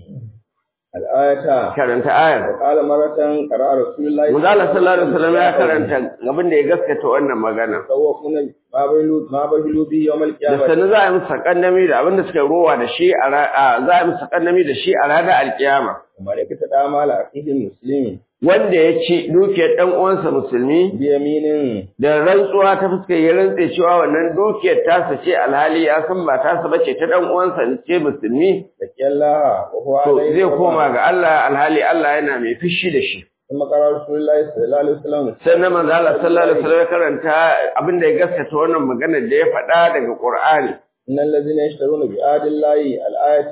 الآية karanta ayar وقال مرة قرأ رسول الله Manzo Allah sallallahu alaihi wasallam ya karanta abin da ya gaskata wannan magana يتوقون ما بهلوا ما بهلوا به يوم da القيامة sanu za a yi musu sakandami da abin da suke rowa da shi a ra- a- za a yi musu sakandami da shi a ranar al-qiyama وملكة الأعمال أخيه المسلم wanda ya ci dukiyar ɗan uwansa musulmi بيمين da rantsuwa ta fuskar ya rantse cewa wannan dukiyar tasa ce alhali ya san ba tasa bace ta ɗan uwansa ce musulmi لكي الله وهو to عليه zai koma ga Allah alhali Allah yana mai fishi da shi ثم قرأ رسول الله صلى الله عليه وسلم sannan manzo Allah sallallahu alaihi wasallam ya karanta abin da ya gaskata wannan maganar da ya faɗa daga Qur'ani إن الذين يشترون بآد الله الآية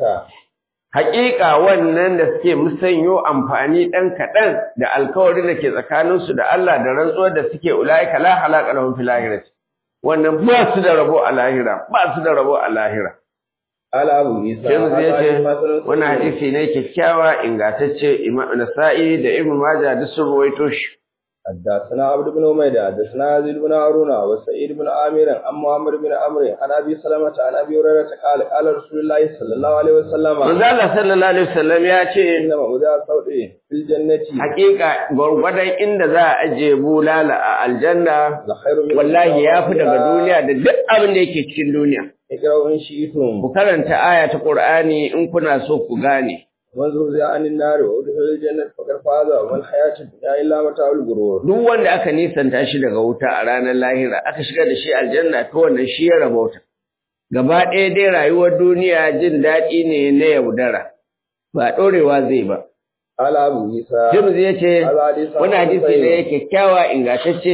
haƙiƙa wannan da suke musanyo amfani ɗan kaɗan da alkawarin da ke tsakaninsu da Allah da rantsuwar da suke ula'ika la halaqa lahum fil akhirati wannan ba su da rabo a lahira ba su da rabo a lahira قال أبو عيسى sai mu ya ce هذا مثل wannan hadisi ne kyakkyawa ingantacce Imam Nasa'i da Ibn Majah duk sun ruwaito shi حدثنا عبد بن حميد حدثنا يزيد بن هارون وسعيد بن عامر عن محمد بن عمرو عن ابي سلمة عن ابي هريرة قال قال رسول الله صلى الله عليه وسلم manzo Allah sallallahu alaihi wasallam ya ce انما وضع صوتي في الجنة haƙiƙa gwargwadon inda za a ajiye bulala a aljanna لخير من wallahi ya fi daga duniya da duk abin da yake cikin duniya اقرأوا إن شئتم ku karanta aya ta Qur'ani in kuna so ku gane وانظروا عن النار وادخلوا الجنة فقد فاز وما الحياة الدنيا إلا متاع الغرور duk wanda aka nisanta shi daga wuta a ranar lahira aka shiga da shi aljanna to wannan shi ya rabauta gaba ɗaya dai rayuwar duniya jin daɗi ne na yaudara ba ɗorewa zai ba قال أبو عيسى James ya ce هذا حديث wani hadisi صحيح. ne kyakkyawa ingantacce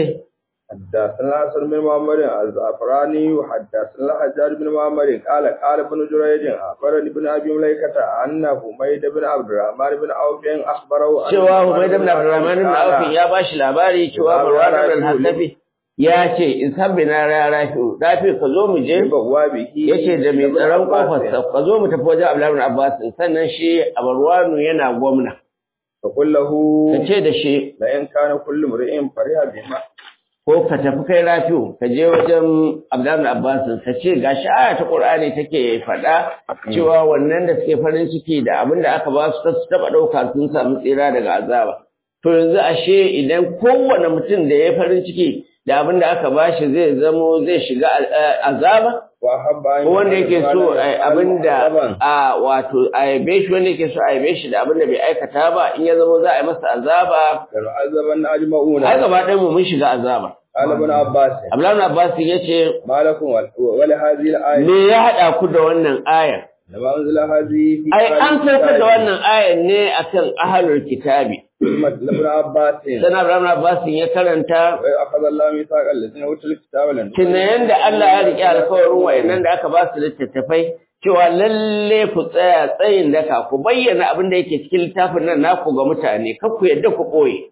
حدثنا حسن بن محمد الزعفراني وحدثنا الحجاج بن محمد قال قال ابن جريج أخبرني ابن أبي مليكة أن حميد بن عبد الرحمن بن عوف أخبره أن cewa Humayd ibn Abdurrahman ibn Auf ya bashi labari cewa Marwan ibn al-Hasafi ya ce in sabbi na rara shi dafi ka zo mu je بوابه yace da mai tsaron kofar sa ka zo mu tafi wajen Abdullahi ibn Abbas sannan shi Abarwanu yana gwamna فقل له kace da shi لئن كان كل امرئ فرح بما ko ka tafi kai rafiu ka je wajen Abdullahi ibn Abbas ka ce gashi aya ta Qur'ani take faɗa cewa wannan da suke farin ciki da abin da aka ba su ta su taba dauka sun samu tsira daga azaba to yanzu ashe idan kowane mutum da ya farin ciki da abin da aka ba shi zai zamo zai shiga a- azaba وأحب أن ko wanda yake so يكون abin da معذبا. a wato a yabe shi wanda yake so a yabe shi da abin da bai aikata ba in ya zamo za a yi masa azaba لنعذبن أجمعون ai gaba ɗayan mu mun shiga azaba قال ابن عباس Abdullahi ibn Abbas yace ما لكم ول- ولهذه الآية me ya haɗa ku da wannan ayar? لما أنزل هذه في Ai, آل an saukar da الكتاب. wannan ayar ne akan ahalul kitabi. ثم ابن عباس Sana Abraham Abbas ya karanta وأخذ الله ميثاق الذين أوتوا الكتاب لن tunayen da Allah ya riƙe alkawarin wayannan da aka ba su littattafai cewa lalle ku tsaya tsayin daka ku bayyana abin da yake cikin littafin nan naku ga mutane kar ku yadda ku ɓoye.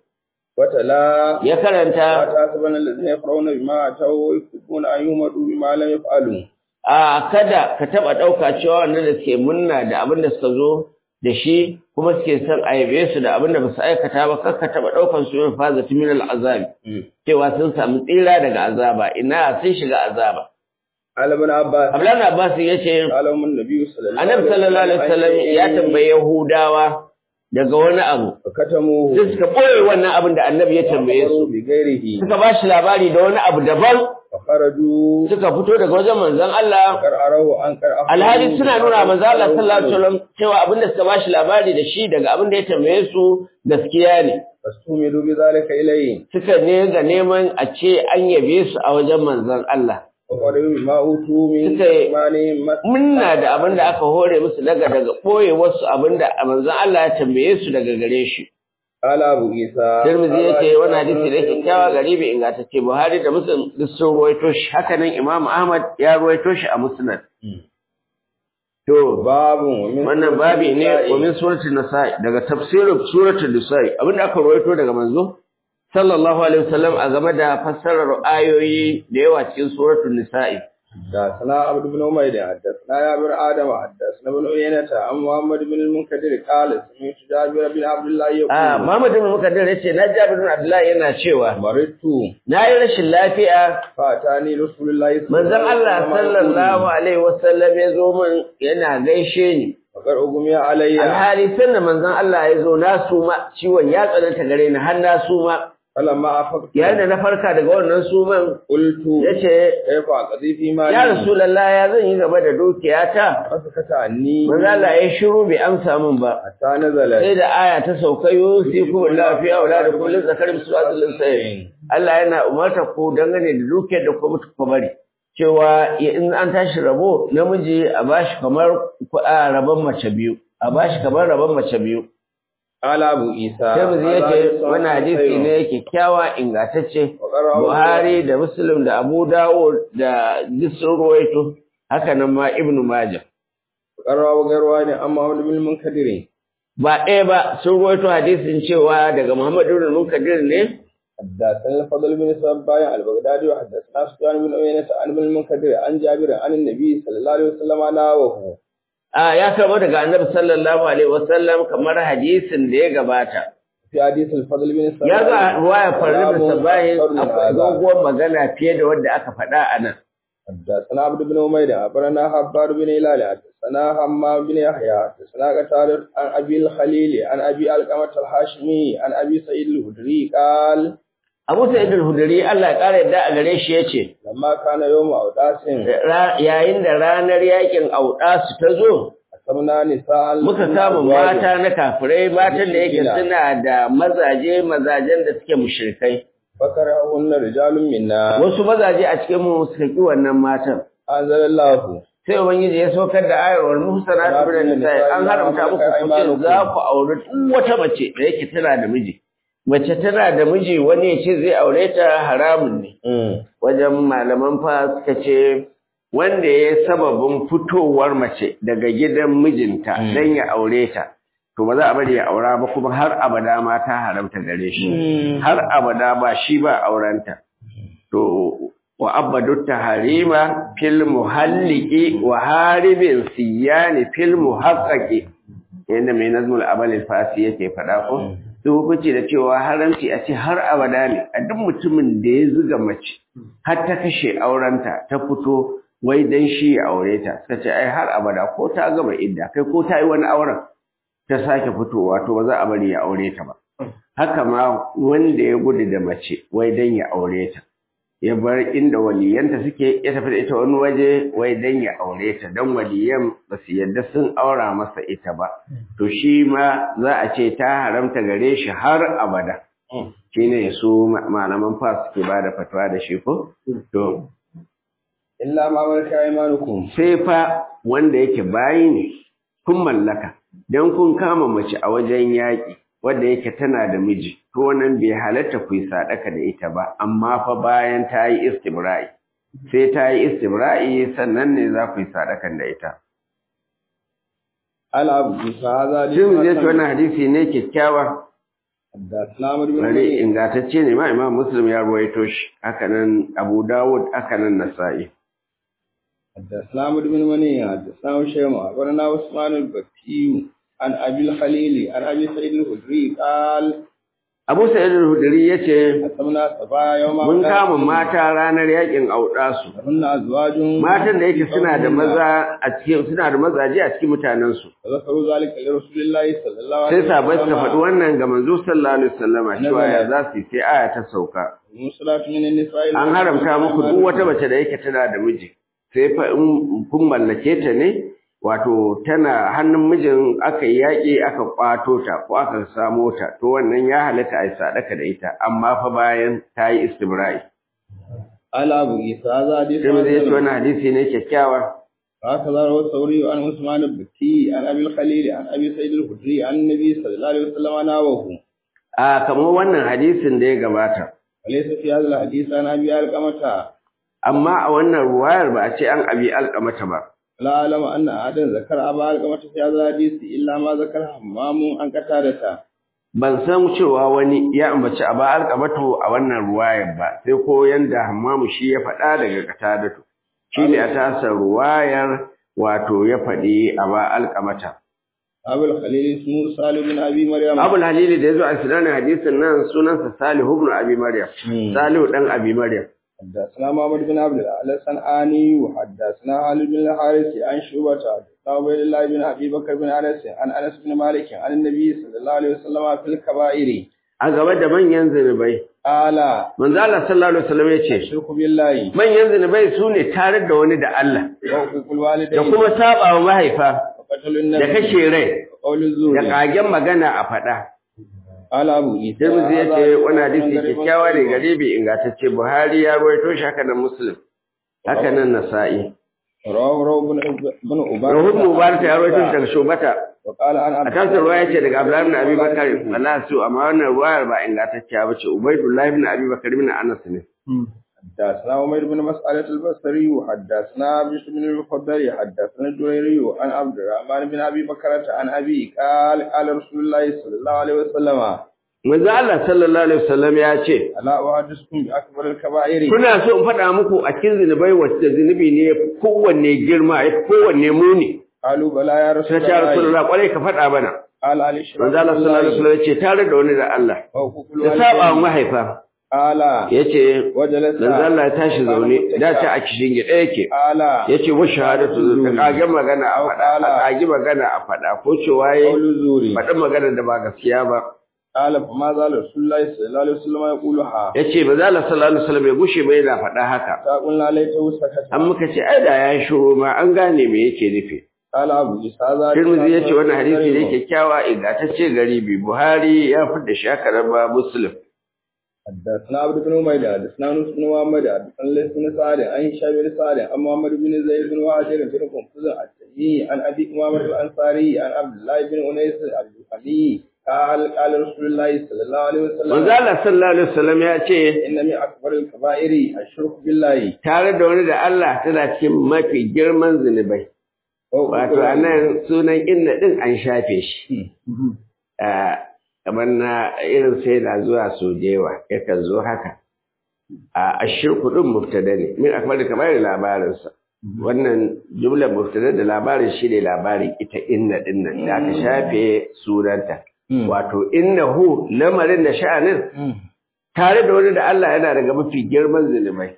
وتلا Ya لا karanta تحسبن الذين يفرحون بما أتوا ويحبون أن يهمدوا بما لم يفعلوا a kada ka taɓa ɗauka cewa wannan da suke munna da abin da suka zo da shi kuma suke son a yabe su da abin da ba su aikata ba kakka taɓa ɗaukan su yin faza min al'azabi cewa sun samu tsira daga azaba ina sun shiga azaba قال ابن عباس Abdullahi Abbas ya ce قال من النبي صلى الله Annabi sallallahu alaihi wasallam ya tambayi Yahudawa daga wani abu فكتموه sai suka boye wannan abin da Annabi ya tambaye su بغيره suka ba shi labari da wani abu daban فخرجوا suka fito daga wajen manzon Allah قرأره عن قرأه alhali suna nuna manzon Allah sallallahu alaihi wasallam cewa abin da suka ba shi labari da shi daga abin da ya tambaye su gaskiya ne فاستومدوا بذلك إليه suka ne ga neman a ce an yabe su a wajen manzon Allah وقالوا ما أوتوا من Suka yi- إيمانهم munna da abin da aka hore musu daga daga boye wasu abin da manzon Allah ya tambaye su daga gare shi قال أبو عيسى Tirmidhi yace wannan hadisi da kyakkyawa garibi ingantacce Buhari da Muslim duk sun ruwaito shi haka nan Imam Ahmad ya ruwaito shi a Musnad to باب ومن wannan babi ne wa min suratul nisa'i daga tafsirin suratul nisa'i abinda aka ruwaito daga manzo sallallahu alaihi wasallam a game da fassarar ayoyi da yawa cikin suratul nisa'i حدثنا عبد بن عمير حدثنا يا بن آدم حدثنا بن عيينة عن محمد بن المنكدر قال سمعت جابر بن عبد الله يقول ah Muhammad ibn Mukaddir yace na Jabir ibn Abdullah yana cewa مرضت nayi rashin lafiya فأتاني رسول الله صلى manzon Allah عليه وسلم sallallahu alaihi wasallam ya zo min yana gaishe ni فقد أغمي علي alhali sannan manzon Allah ya zo na suma ciwon ya tsananta gare ni har na suma فلما أفقت yayin da na farka daga wannan suman قلت yace كيف أقضي في مالي ya rasulullah ya zan yi gaba da dukiyata فسكت عني manzon Allah ya shiru bai amsa min ba حتى نزلت sai da aya ta sauka yusikum lafiya auladakum lil zakari bisu azlin sayyid Allah yana umarta ku dangane da dukiyar da ku mutu ku bari cewa in an tashi rabo namiji a bashi kamar a rabon mace biyu a bashi kamar rabon mace biyu قال أبو عيسى Tirmidhi yace wannan hadisi ne kyakkyawa ingantacce Buhari da Muslim da Abu Dawud da duk sun ruwaito haka nan ma Ibn Majah قرأ وغيرواني أما محمد بن المنكدر ba ɗaya ba sun ruwaito hadisin cewa daga Muhammad ibn Munkadir ne حدثنا الفضل بن سبايا البغدادي وحدثنا سفيان بن عيينة عن ابن المنكدر عن جابر عن النبي صلى الله عليه وسلم ناوه a ya karbo daga Annabi sallallahu alaihi wasallam kamar hadisin da ya gabata في حديث الفضل بن سبايا ya ga ruwaya farin da sabahin akwai doguwar magana fiye da wadda aka faɗa a nan حدثنا عبد بن عمير أخبرنا حبار بن هلال حدثنا حمام بن يحيى حدثنا قتادة عن أبي الخليل عن أبي القمة الحاشمي عن أبي سعيد الخدري قال Abu Sa'id al-Hudri Allah ya kare yadda a gare shi yace لما كان يوم أوداس ra- yayin da ranar yakin Audasu ta zo أصبنا نساء muka kama mata na kafirai matan da yake suna da mazaje mazajen da suke mushrikai فكرههن رجال منا wasu mazaje a cikin mu suka ki wannan matan أنزل الله sai ubangiji ya saukar da ayar wal muhsanatu min nisa'i an haramta muku kuce za ku aure duk wata mace da yake tana da miji mace tana da miji wani ya ce zai aure ta haramun ne wajen malaman fa suka ce wanda ya sababin fitowar mace daga gidan mijinta dan ya aure ta to ba za a bari ya aura ba kuma har abada ma ta haramta gare shi har abada ba shi ba aurenta to wa abadu taharima fil muhalliki wa haribin siyani fil muhaqqaqi yanda mai nazmul abal fasi yake faɗa ko duk hukunci da cewa haramci a ce har abada ne a duk mutumin da ya zuga mace har ta kashe aurenta ta fito wai dan shi ya aure ta suka ce ai har abada ko ta gama idda kai ko ta yi wani auren ta sake fitowa to ba za a bari ya aure ta ba haka ma wanda ya gudu da mace wai dan ya aure ta ya bar inda waliyanta suke ya tafi da ita wani waje wai dan ya aure ta dan waliyan ba su yadda sun aura masa ita ba to shi ma za a ce ta haramta gare shi har abada shine su malaman fa suke ba da fatwa da shi ko to illa ma barka imanukum sai fa wanda yake bayi ne kun mallaka dan kun kama mace a wajen yaƙi wanda yake tana da miji to wannan bai halatta ku yi sadaka da ita ba amma fa bayan ta yi istibra'i sai ta yi istibra'i sannan ne za ku yi sadakan da ita ala abu isa hadha shin zai ce wannan hadisi ne kyakkyawa حدثنا عمرو بن bari ingantacce ne ma imam muslim ya ruwaito shi haka nan abu dawud haka nan nasa'i حدثنا عمرو بن مني حدثنا هشام أخبرنا عثمان البكي عن أبي الخليل عن أبي سعيد الخدري قال Abu Sa'id al-Hudri yace أصبنا سبا يوم mun kama mata ranar yakin auɗasu هن أزواج matan da yake suna da maza a cikin suna da mazaje a cikin mutanen su فذكروا ذلك لرسول الله صلى الله عليه sai sahabbai suka وسلم faɗi wannan ga manzo sallallahu alaihi wasallam cewa ya za su yi sai aya ta sauka المسلمات من النساء an haramta muku duk wata mace da yake tana da miji sai fa in kun mallake ta ne wato tana hannun mijin aka yi yaƙi aka kwato ta ko aka samo ta to wannan ya halatta a yi sadaka da ita amma fa bayan ta yi istibra'i قال أبو عيسى هذا حديث sai mu zai ce حسن. wannan hadisi ne kyakkyawa هكذا روى الثوري عن عثمان البكي عن أبي الخليل عن أبي سعيد الخدري عن النبي صلى الله عليه وسلم ناوه a kamar wannan hadisin da ya gabata وليس في هذا الحديث عن أبي ألقمة amma a wannan ruwayar ba a ce an abi alƙamata ba لا أعلم أن أحدا ذكر أبا ألقمة في هذا الحديث إلا ما ذكر حمام عن قتادة ban san cewa wani ya ambaci aba alƙamatu a wannan ruwayar ba sai ko yanda hammamu shi ya faɗa daga katadatu shi ne a tasa ruwayar wato ya faɗi aba alƙamata أبو الخليل اسمه سالم بن أبي مريم abul halili da ya zo a sinanin hadisin nan sunansa salihu ibn abi maryam salihu dan abi maryam حدثنا محمد بن عبد الله الصنعاني وحدثنا خالد بن الحارث عن شعبة حدثنا عبيد الله بن أبي بكر بن أنس عن أنس بن مالك عن النبي صلى الله عليه وسلم في الكبائر a gaba da manyan zinubai قال manzo Allah sallallahu alaihi wasallam ya ce الشرك بالله manyan zinubai su ne tare da wani da Allah وحقوق da الوالدين kuma saba wa mahaifa وقتل da النبي kashe rai وقول da الزور kagen magana a faɗa قال أبو عيسى Tirmidhi ya ce wani hadisi غريب kyakkyawa ne غريب. garibi ingantacce Buhari ya rawaito shi haka nan Muslim haka nan Nasa'i رواه رواه بن بن عبادة Rahud Mubarak ya rawaito shi daga Shubata وقال عن a عبد tasar ruwa yace daga Abdullah ibn Abi Bakar Allah su amma wannan ruwayar ba ingantacciya bace Ubaydullah ibn Abi Bakar ibn Anas ne حدثنا عمر بن مسعدة البصري وحدثنا بشر بن المفضل حدثنا الجريري عن عبد الرحمن بن ابي بكرة عن ابي قال قال رسول الله صلى الله عليه وسلم Manzo Allah sallallahu alaihi wasallam ya ce الا احدثكم باكبر الكبائر kuna so in faɗa muku a cikin zinubai wacce zinubi ne ya fi kowanne girma ya fi kowanne muni قالوا بلى يا رسول sai ta الله Rasulullah kwarai ka faɗa mana قال علي الشرك Manzo Allah sallallahu alaihi wasallam ya ce tare da wani da Allah وحقوق da saba wa الوالدين mahaifa قال yace وجلس manzo Allah ya tashi zaune da ta a kishin gida yake قال yace wa shahadatu zur ka kage magana a faɗa a kage magana a faɗa ko cewa yayi قول الزور faɗi magana da ba gaskiya ba قال فما زال رسول الله صلى الله عليه وسلم يقولها yace manzo Allah sallallahu alaihi wasallam ya gushe bai yana faɗa haka فقلنا ليته سكت an muka ce ai da ya shiru ma an gane me yake nufi قال ابو عيسى هذا Tirmidhi yace wannan hadisi ne kyakkyawa ingantacce garibi Buhari ya fidda shi haka nan ba Muslim حدثنا عبد بن عبيد حدثنا انس بن محمد حدثنا ليس بن سعد عن هشام بن سعد عن محمد بن زيد بن وهاجر بن قنفذ التيمي عن ابي امامه الانصاري عن عبد الله بن انيس الجحني قال قال رسول الله صلى الله عليه manzo وسلم Allah sallallahu alaihi wasallam ya ce ان من اكبر الكبائر الشرك بالله tare da wani da Allah tana cikin mafi girman zunubai wato anan sunan inna din an shafe shi a kamar na irin sai na zuwa sojewa yakan zo haka a ashirku din mubtada ne min akbar da kamar labarin sa wannan jumlar mubtada da labarin shi ne labarin ita inna din nan da aka shafe sunanta wato innahu lamarin da sha'anin tare da wani da Allah yana daga mafi girman zunubai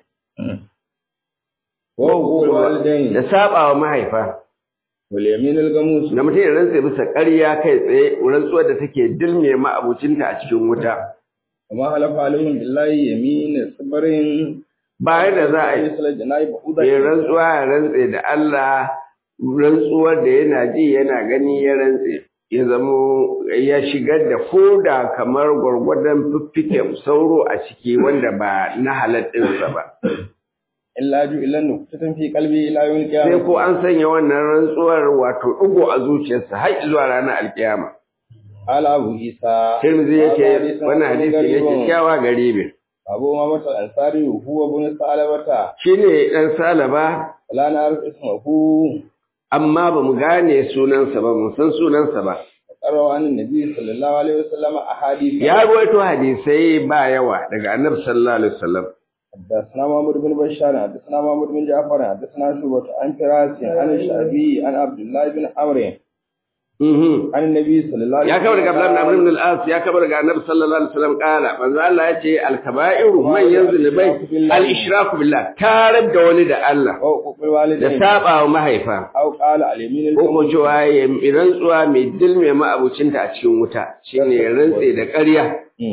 وحقوق الوالدين da sabawa mahaifa واليمين الغموس da mutum ya rantsa bisa ƙarya kai tsaye rantsuwar da take dilme ma abucinta a cikin wuta وما حلف عليهم بالله يمين صبر bayan da za a yi مثل جناي بعوضة ya rantsuwa ya rantse da Allah rantsuwar da yana ji yana gani ya rantse ya zamo ya shigar da koda kamar gwargwadon fiffiken sauro a ciki wanda ba na halal ɗinsa ba إلا جو إلا نقطة في قلبي إلى يوم sai القيامة ko an sanya wannan rantsuwar wato ɗigo a zuciyarsa har zuwa ranar alkiyama قال أبو عيسى Tirmidhi هذا yake حديث wannan حسن hadisi ne غريب. kyakkyawa garibin أبو أمامة الأنصاري وهو ابن ثعلبة shine dan salaba لا نعرف اسمه amma ba mu gane sunansa ba mu san sunansa ba وقرأ عن النبي صلى الله عليه وسلم أحاديث ya ruwaito hadisai ba yawa daga annabi sallallahu alaihi wasallam حدثنا محمد بن بشار حدثنا محمد بن جعفر حدثنا شعبة عن فراس عن الشعبي عن عبد الله بن عمرو Mhm. عن النبي صلى الله عليه ya kabar daga Abdullah ibn Amr ibn al-As ya kabar daga Annabi sallallahu alaihi wasallam kala manzo Allah yace al-kaba'iru manyan zunubai al-ishraku billah tarar da wani da Allah وحقوق da الوالدين saba wa mahaifa أو قال اليمين ko ko cewa ya yi rantsuwa mai dilme ma'abucinta a cikin wuta shine ya rantse da ƙarya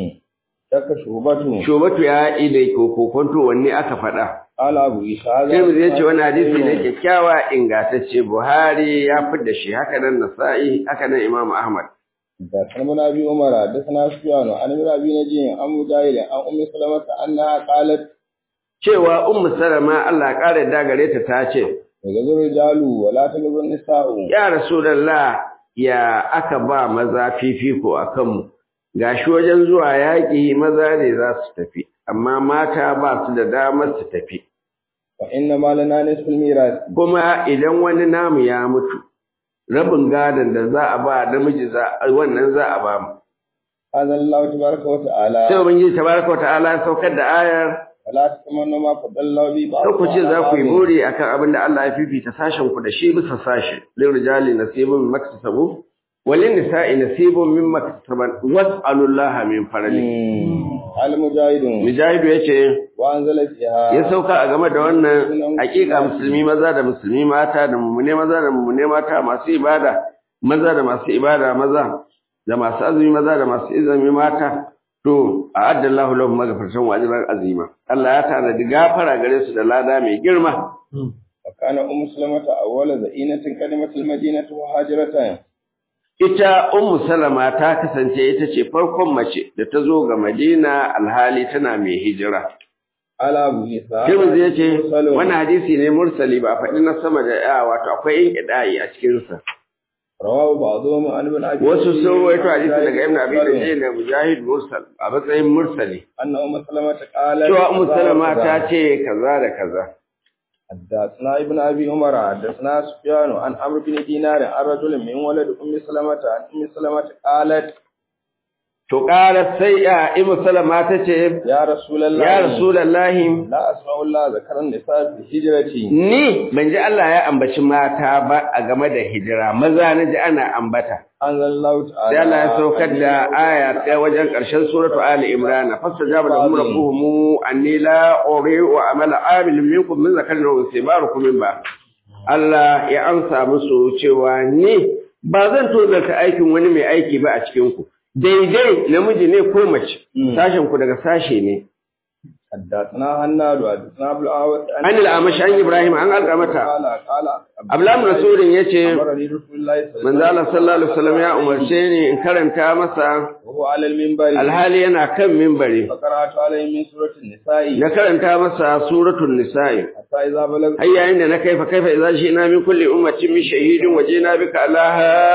شك شهبته shobatu ya ile ko kokonto wanne aka faɗa قال أبو عيسى هذا Tirmidhi ya ce wani hadisi ne kyakkyawa ingantacce Buhari ya fidda shi haka nan Nasa'i haka nan Imam Ahmad حدثنا ابن ابي عمر حدثنا سفيان عن ابن ابي نجي عن مجاهد عن ام سلمة انها قالت cewa Ummu Salama Allah ya kare da gare ta ta ce يغزو الرجال ولا تغزو النساء ya Rasulullah ya aka ba maza fifiko a kanmu gashi wajen zuwa yaƙi maza ne za su tafi amma mata ba su da damar su tafi وانما لنا نصف الميراث kuma idan wani namu ya mutu rabin gadon da za a ba namiji za wannan za a ba mu هذا الله تبارك وتعالى sai ubangiji tabaraka wa ta'ala ya saukar da ayar ولا تتمنوا ما فضل الله به kar ku ce za ku yi buri akan abin da Allah ya fifita sashen ku da shi bisa sashi lil rijali nasibun mimma maktasabu walin nisa'i nasibun mimma maktasaban was'alullaha min fadli قال مجاهد mujahidu yace وانزل فيها ya sauka a game da wannan hakika musulmi maza da musulmi mata da mummune maza da mummune mata masu ibada maza da masu ibada maza da masu azumi maza da masu izumi mata to a'adda Allahu lahum maghfiratan wa ajran azima Allah ya tanadi gafara gare su da lada mai girma وكان ام سلمة اول زئينة كلمة المدينة وهاجرة ita ummu salama ta kasance ita ce farkon mace da ta zo ga Madina alhali tana mai hijira قال ابو عيسى Tirmidhi ya ce مرسل. wannan hadisi ne mursali ba a faɗi na sama da ya wato akwai yin ƙidayi a cikinsa رواه بعضهم عن ابن ابي wasu sun rawaito hadisi مجاهد daga ibn abi مرسل. da da mujahid mursal a matsayin mursali أن أم سلمة قالت cewa ummu كذا salama وكذا. ta ce kaza da kaza حدثنا ابن أبي عمر حدثنا سفيان عن عمرو بن دينار عن رجل من ولد أم سلمة عن أم سلمة قالت to ƙara sai a ummu salama ta ce يا رسول الله ya rasulullahi لا أسمع الله ذكر النساء في هجرتي ni ban ji Allah ya ambaci mata ba a game da hijira maza na ji ana ambata أنزل الله تعالى sai Allah ya saukar da aya ta wajen ƙarshen suratu Ali Imran fastajaba lahum rabbuhum anni la uri'u amala amilin minkum min zakarin wa unsa barukum min ba Allah ya amsa musu cewa ni ba zan tozarta aikin wani mai aiki ba a cikin ku daidai namiji ne ko mace Mm. sashen ku daga sashe ne حدثنا هناد وحدثنا أبو الأعوذ an al-amash an Ibrahim an alqamata قال قال Abdullahi Rasulun yace أمرني رسول الله صلى manzo Allah sallallahu alaihi wasallam ya umarce ni in karanta masa وهو على المنبر alhali yana kan minbari فقرأت عليه من سورة النساء na karanta masa suratul nisa'i حتى إذا بلغ har yayin da na kaifa kaifa idza shi'na min kulli ummatin min shahidin wajina bika ala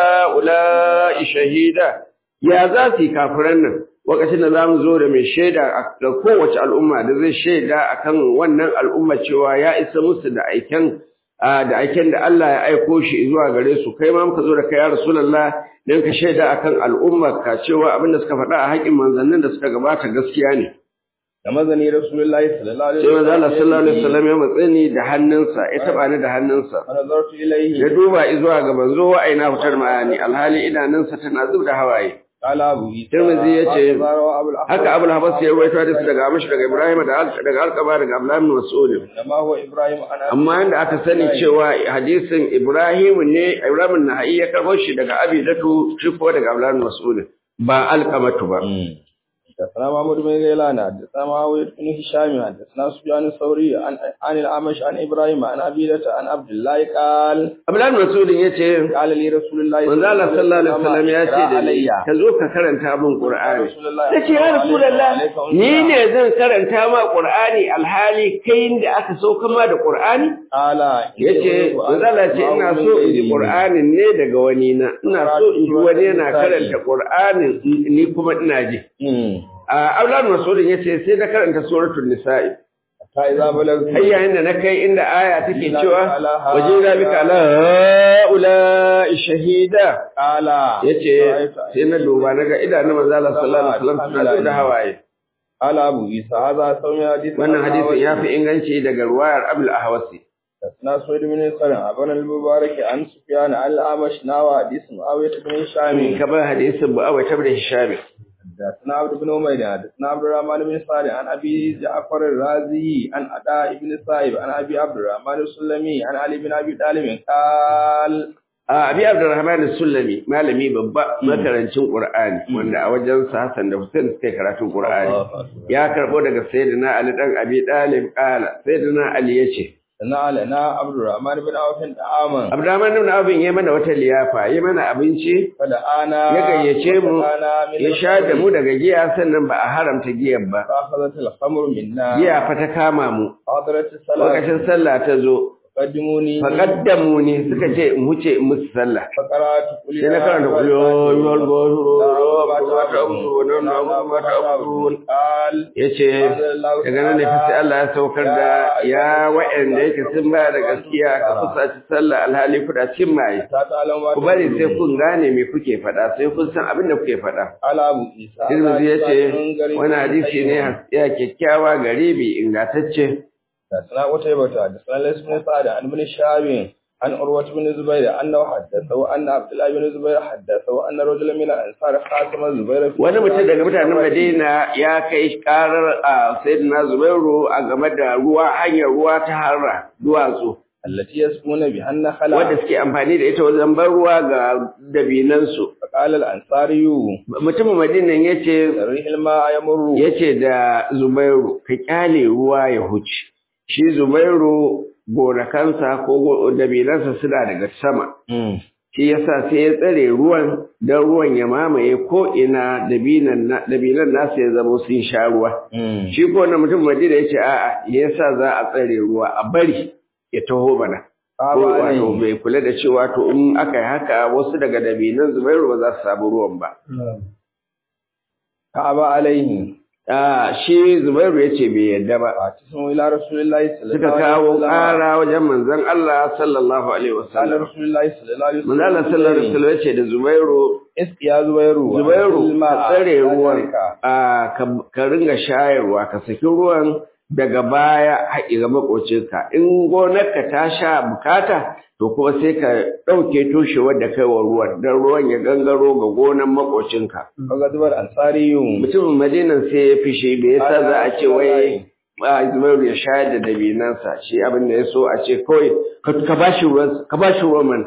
haula'i shahida ya za su yi kafiran nan lokacin da zamu zo da mai shaida ga kowace al'umma da zai shaida akan wannan al'umma cewa ya isa musu da aiken da aiken da Allah ya aiko shi zuwa gare su kai ma muka zo da kai ya rasulullah dan ka shaida akan al'umma ka cewa abin da suka faɗa a haƙin manzannin da suka gabata gaskiya ne da mazani rasulullahi sallallahu alaihi sai manzo Allah sallallahu alaihi wasallam ya matse ni da hannunsa ya taba ni da hannunsa wa nazartu ilayhi ya duba zuwa ga manzo wa aina fitar ma'ani alhali idanunsa tana zub da hawaye qala abu isa Tirmidhi yace, abul haka abul habas ya rawaito hadisi daga amish daga ibrahim da Al- daga alqaba daga abdullah ibn mas'ud ma huwa ibrahim ana amma inda aka sani cewa hadisin ibrahim ne ibrahim nahai ya karbo shi daga abidatu shi ko daga abdullah ibn mas'ud ba alqamatu ba حدثنا محمود بن غيلان حدثنا معاوية بن هشام حدثنا سفيان الثوري عن عن الأعمش عن إبراهيم عن أبيدة عن عبد الله قال abdullah ibn mas'ud yace قال لي رسول الله manzo Allah sallallahu alaihi wasallam ya ce da ni علي ka zo ka karanta min qur'ani رسول الله Nace ya Rasulullah ni ne zan karanta ma Qur'ani alhali kai da aka sauka ma da Qur'ani قال yace manzala ce ina so in ji Qur'anin ne daga wani na ina so in ji wani yana karanta Qur'anin ni kuma ina ji a Abdullah Mas'ud yace sai da karanta suratul nisa'i فإذا بلغت har yayin da na kai inda aya take cewa wajina bika la ula shahida قال yace sai na duba naga idanun manzala sallallahu alaihi wasallam suna zuba da hawaye قال أبو عيسى هذا سمع حديث wannan hadisin ya fi inganci daga ruwayar abul ahwasi حدثنا سويد بن سلم أبن المبارك عن سفيان عن الأعمش ناوى حديث معاوية بن هشام kamar hadisin bu abu tabda hishami حدثنا عبد بن عمير حدثنا عبد الرحمن بن صالح عن أبي جعفر الرازي عن أداء بن صائب عن أبي عبد الرحمن السلمي عن علي بن أبي طالب قال a abi abdurrahman sulami malami babba makarancin qur'ani wanda a wajen sa Hassan da Hussein suka karatun qur'ani ya karbo daga sayyidina ali dan abi talib kala sayyidina ali yace sana lana عبد الرحمن بن عوف طعاما abdurrahman ibn abin yayi mana wata liyafa yayi mana abinci فدعانا ya gayyace mu وسقانا من ya sha da mu daga giya sannan ba a haramta giyan ba فأخذت الخمر منا giya fa ta kama mu حضرت الصلاة lokacin sallah ta zo قدموني faqaddamu ne suka ce in huce in musu sallah فقرأت قل sai na karanta kuliyar قال yace daga nan ne fa sai Allah ya saukar da ya wa'anda yake sun ba da gaskiya ka fusaci sallah alhali kuda cin maye ku bari sai kun gane me kuke faɗa sai kun san abin da kuke faɗa على أبو عيسى Tirmidhi yace wani hadisi ne ya kyakkyawa garibi ingantacce حدثنا قتيبة حدثنا ليس بن سعد عن ابن شهاب عن عروة بن الزبير أنه حدثه أن عبد الله بن الزبير حدثه أن رجلا من الأنصار خاتم الزبير في wani mutum daga mutanen Madina ya kai karar a Sayyidina Zubairu a game da ruwa hanyar ruwa ta harra duwatsu التي يسكون بها النخل wanda suke amfani da ita wajen ban ruwa ga dabinansu فقال الأنصاري mutumin Madinan yace ريح الماء يمر yace da Zubairu ka kyale ruwa ya huce shi Zubairu gonakansa ko go- dabinansa suna daga sama shi yasa sai ya tsare ruwan dan ruwan ya mamaye ko ina dabinan na- dabinan nasu ya zama sun sha ruwa shi ko wannan mutum Madina yace a'a me yasa za a tsare ruwa a bari ya taho bana ko wato bai kula da cewa to in aka yi haka wasu daga dabinan Zubairu ba za su samu ruwan ba كعب عليه a shi Zubairu yace bai yadda ba فاتسموا إلى رسول الله صلى suka الله عليه kawo وسلم ƙara wajen manzon Allah sallallahu alaihi قال wasallam رسول الله صلى الله عليه manzon Allah sallallahu alaihi wasallam yace da Zubairu اسق يا زبير Zubairu الماء ka tsare لا ruwan ذلك. a ka- ka ringa shayarwa ka saki ruwan daga baya haƙi ga makocinka in gonarka ta sha bukata to kuma sai ka ɗauke toshewar da kai wa ruwan don ruwan ya gangaro ga gonan makocinka فغضب الأنصاري mutumin madinan sai ya fishi bai yasa za a ce wai a Zubairu ya shayar da dabinansa shi abin da ya so a ce kawai ka- ka bashi ruwan ka bashi ruwan man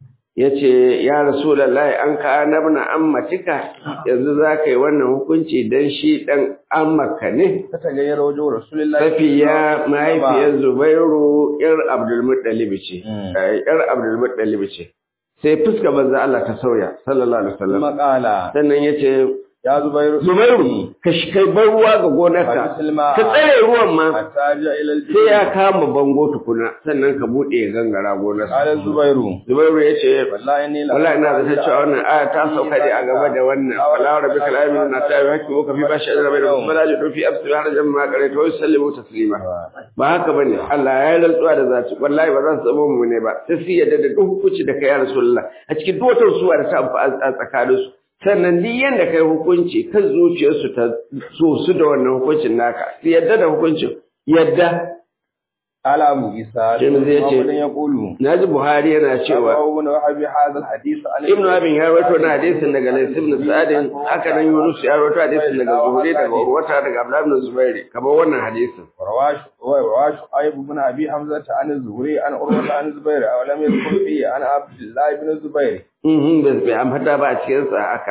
yace ya rasulullahi an ka annabna ammatika yanzu za ka yi wannan hukunci dan shi dan ammaka ne فتغير وجه رسول الله safiya mahaifiyar Zubairu yar Abdul Muttalib ce Mm. eh, yar Abdul Muttalib ce sai fuska manzo Allah ta sauya sallallahu alaihi ثم wasallam قال sannan yace يا زبير Zubairu ka shi kai bar ruwa ga gonarka فارسل الماء ka tsare ruwan ma حتى جاء إلى sai ya الجبل kama bango tukuna sannan ka bude ya gangara gonarsa قال الزبير Zubairu ya ce والله إني لا wallahi ina zata cewa wannan aya ta sauka ne a game da wannan wala rabbika la yu'minu na ta hakki ko fi bashi da bai da kuma la jidu fi absi har jamma kare to sallimu taslima ba haka bane Allah ya yi rantsuwa da zati wallahi ba za su zama mu ne ba sai su yadda da duk hukunci da kai ya rasulullah a cikin duk wata suwa da ta amfa a tsakanin su sannan duk yanda kai hukunci kan zuciyarsu ta so su da wannan hukuncin naka su yadda da hukuncin yadda قال أبو عيسى Tirmidhi ya ce, محمد يقول naji Buhari yana cewa رواه ابن وهب هذا الحديث عن Ibn Abin ya rawaito na hadisin daga Lays ibn Sa'd haka nan Yunus ya rawaito hadisin daga Zuhri daga Urwata daga Abdullah ibn Zubair kamar wannan hadisin ورواش ورواش أيب بن أبي حمزة عن الزهري عن عروة عن الزبير ولم يذكر فيه عن عبد الله بن الزبير mhm bai bai an fata ba a cikin sa haka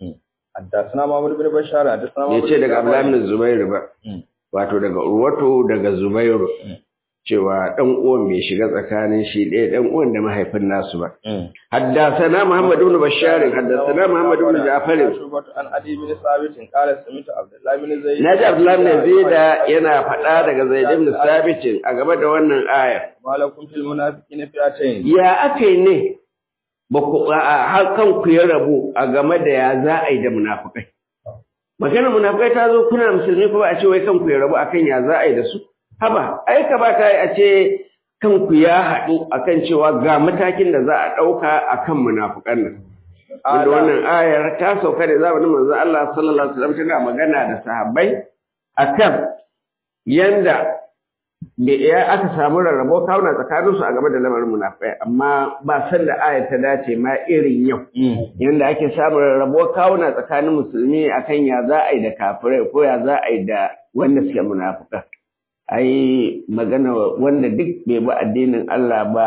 حدثنا محمد بن بشار حدثنا bai محمد ce بن daga Abdullah جعفر. ibn Zubair ba Mm. wato daga Urwatu daga Zubairu cewa dan uwan bai shiga tsakanin shi ɗaya dan uwan da mahaifin nasu ba Mm. حدثنا محمد بن بشار حدثنا محمد بن جعفر شعبة عن علي بن ثابت قال سمعت عبد الله بن زيد Naji Abdullah ibn Zaid yana faɗa daga Zaid ibn Sabit a game da wannan ayar ما لكم في المنافقين فئتين ya aka yi ne ba ku a har kanku ya rabu a game da ya za a yi da munafukai magana munafukai ta zo kuna musulmi kuma a ce wai kanku ya rabu akan ya za a yi da su haba ai ka ba ta yi a ce kanku ya haɗu akan cewa ga matakin da za a ɗauka akan munafukan nan wanda wannan ayar ta sauka da zamanin manzo Allah sallallahu alaihi wasallam tana magana da sahabbai akan yanda da ya aka samu rarrabo kawuna tsakanin su a game da lamarin munafikai amma ba san da aya ta dace ma irin yau yanda ake samun rarrabo kawuna tsakanin musulmi akan ya za a yi da kafirai ko ya za a yi da wanda suke munafika ai magana wanda duk bai bi addinin Allah ba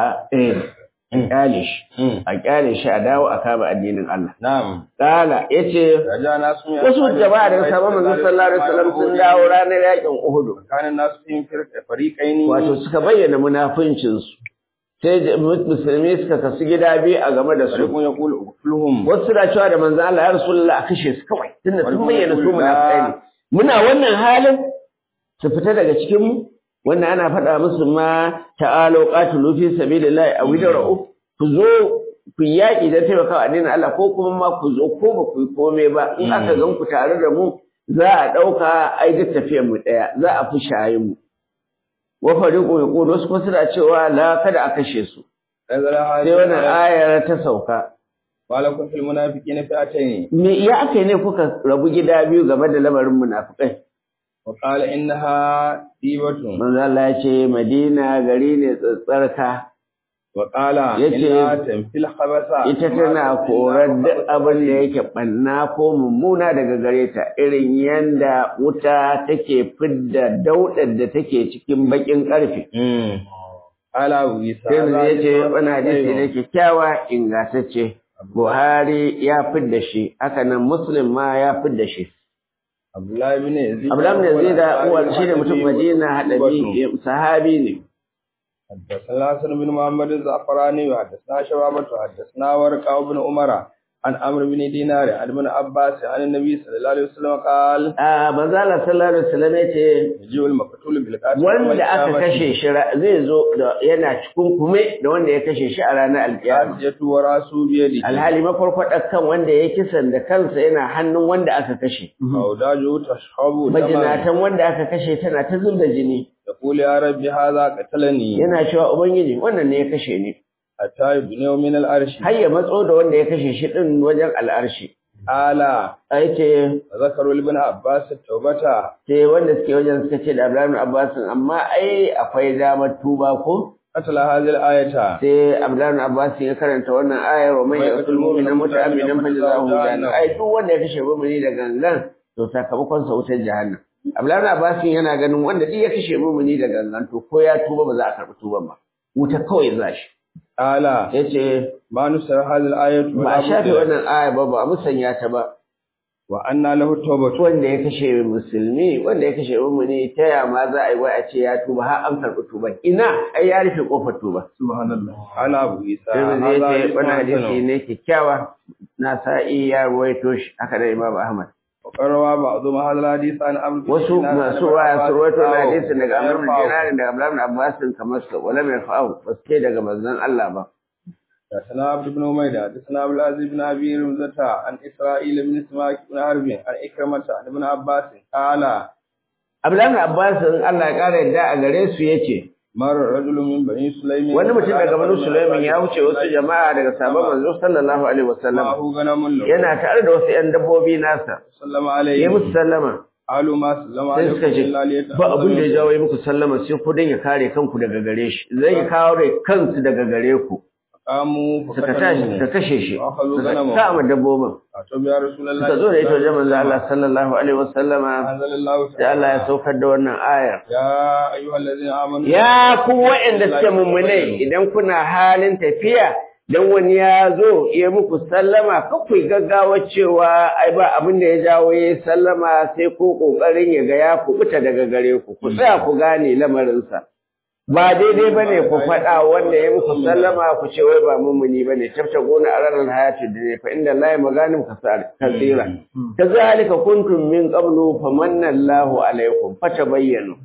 a kyale shi a kyale shi a dawo a kama addinin Allah na'am kala yace raja nasu min wasu jama'a daga sabon manzon sallallahu alaihi wasallam sun dawo ranar yakin Uhud kanin nasu yin fariqaini wato suka bayyana munafincin su sai musulmi suka kasu gida biyu a game da su fariqun yaqulu uqtuluhum wasu suna cewa da manzon Allah ya rasulullah a kashe su kawai tunda sun bayyana su munafikai ne muna wannan halin su fita daga cikin mu wannan ana faɗa musu ma ta'alu qatilu fi sabilillahi aw idra'u ku zo ku yaƙi don taimakawa addinin Allah ko kuma ma ku zo ko ba ku yi komai ba in aka gan ku tare da mu za a ɗauka ai duk tafiyar mu ɗaya za a fi shayin mu wa fariqu yaqulu wasu kuma suna cewa la kada a kashe su sai wannan ayar ta sauka walakum fil munafiqina fi'atayn me ya aka ne kuka rabu gida biyu game da lamarin munafikai wa qala innaha dibatun manzo Allah ya ce Madina gari ne tsatsarka wa qala Yace, inna tanfil khabasa ita tana korar duk abin da yake banna ko mummuna daga gare ta irin yanda wuta take fidda daudar da take cikin bakin karfe mm ala wisa sai mu ya ce wani hadisi ne kyakkyawa ingantacce Buhari ya fidda shi haka nan Muslim ma ya fidda shi Abdullahi bin Yazid Abdullahi bin Yazid uwa shi ne mutum Madina hadabi sahabi ne حدثنا حسن بن محمد الزعفراني وحدثنا شبابة حدثنا ورقة بن عمر عن عمرو بن دينار عن ابن عباس عن النبي صلى الله عليه وسلم قال a manzo Allah sallallahu alaihi wasallam yace يجيب المقتول بالقاتل wanda aka kashe shi ra- zai zo da yana cikin kume da wanda ya kashe shi a ranar alkiyama يجت وراسه بيده alhali mafarkwadar kan wanda ya kisan da kansa yana hannun wanda aka kashe أوداجه تشحب دما majinatan wanda aka kashe tana ta zub da jini يقول يا رب هذا قتلني yana cewa ubangiji wannan ne ya kashe ni حتى يبنيه من الأرش har ya matso da wanda ya kashe shi din wajen al'arshi ألا a yace ذكروا لابن عباس التوبة sai wanda suke wajen suka ce da Abdullahi Abbas amma ai akwai damar tuba ko قتل هذه الآية sai Abdullahi Abbas ya karanta wannan ayar wa man yaqtul mu'mina muta'ammidan fajazahu jahannam ai duk wanda ya kashe mu'mini da gangan to sakamakon sa wutar jahannam Abdullahi Abbas yana ganin wanda duk ya kashe mu'mini da gangan to ko ya tuba ba za a karɓi tuban ba wuta kawai za shi ألا yace ما نسر هذه الآية ba a shafe wannan aya ba ba a musanya ta ba وأن له التوبة wanda ya kashe musulmi wanda ya kashe mu'mini ta ya ma za a yi wai a ce ya tuba har an karɓi tuban ina ai ya rufe kofar tuba سبحان الله أنا أبو عيسى sai zai هذا ce wani حديث hadisi حسن ne kyakkyawa na sa'i ya ruwaito shi haka da Imam Ahmad وقروا بعضهم هذا الحديث عن أمر wasu masu waya su ruwaito da hadisi daga Amr bin Dinar daga Abdullah bin Abbas kamar sa wala mai fa'u ba su ce daga manzon Allah ba حدثنا عبد بن حميد حدثنا عبد العزيز بن ابي رمزة عن اسرائيل بن سماك بن حرب عن إكرمة عن ابن عباس قال Abdullah bin Abbas in Allah ya kare yadda a gare su yace مر رجل من بني سليم wani mutum daga Banu Sulaiman ya wuce wasu jama'a daga sabon manzo sallallahu alaihi wasallam معه غنم له yana tare da wasu ƴan dabbobi nasa سلم ya عليه musu sallama قالوا ما سلم sai suka ce عليكم ba abin da ya jawo yi muku sallama sai ku dan ya kare kanku daga gare shi zai kare kansu daga gare ku قاموا suka tashi suka kashe shi وأخذوا suka غنمه kama dabbobin أتوا يا رسول الله suka zo da ita wajen manzo Allah sallallahu alaihi wasallama أنزل الله sai Allah ya saukar da wannan ayar يا أيها الذين آمنوا ya ku waɗanda suke mummunai idan kuna halin tafiya dan wani ya zo ya muku sallama ka ku gaggawa cewa ai ba abin da ya jawo ya sallama sai ko kokarin ya ga ya kubuta daga gare ku ku tsaya ku gane lamarinsa ba daidai bane ku faɗa wanda ya muku sallama ku ce wai ba mummuni bane tafta gona a ranar hayati da ne fa inda Allah ya maganin kasira kazalika kuntum min qablu famanna Allahu alaikum fatabayyanu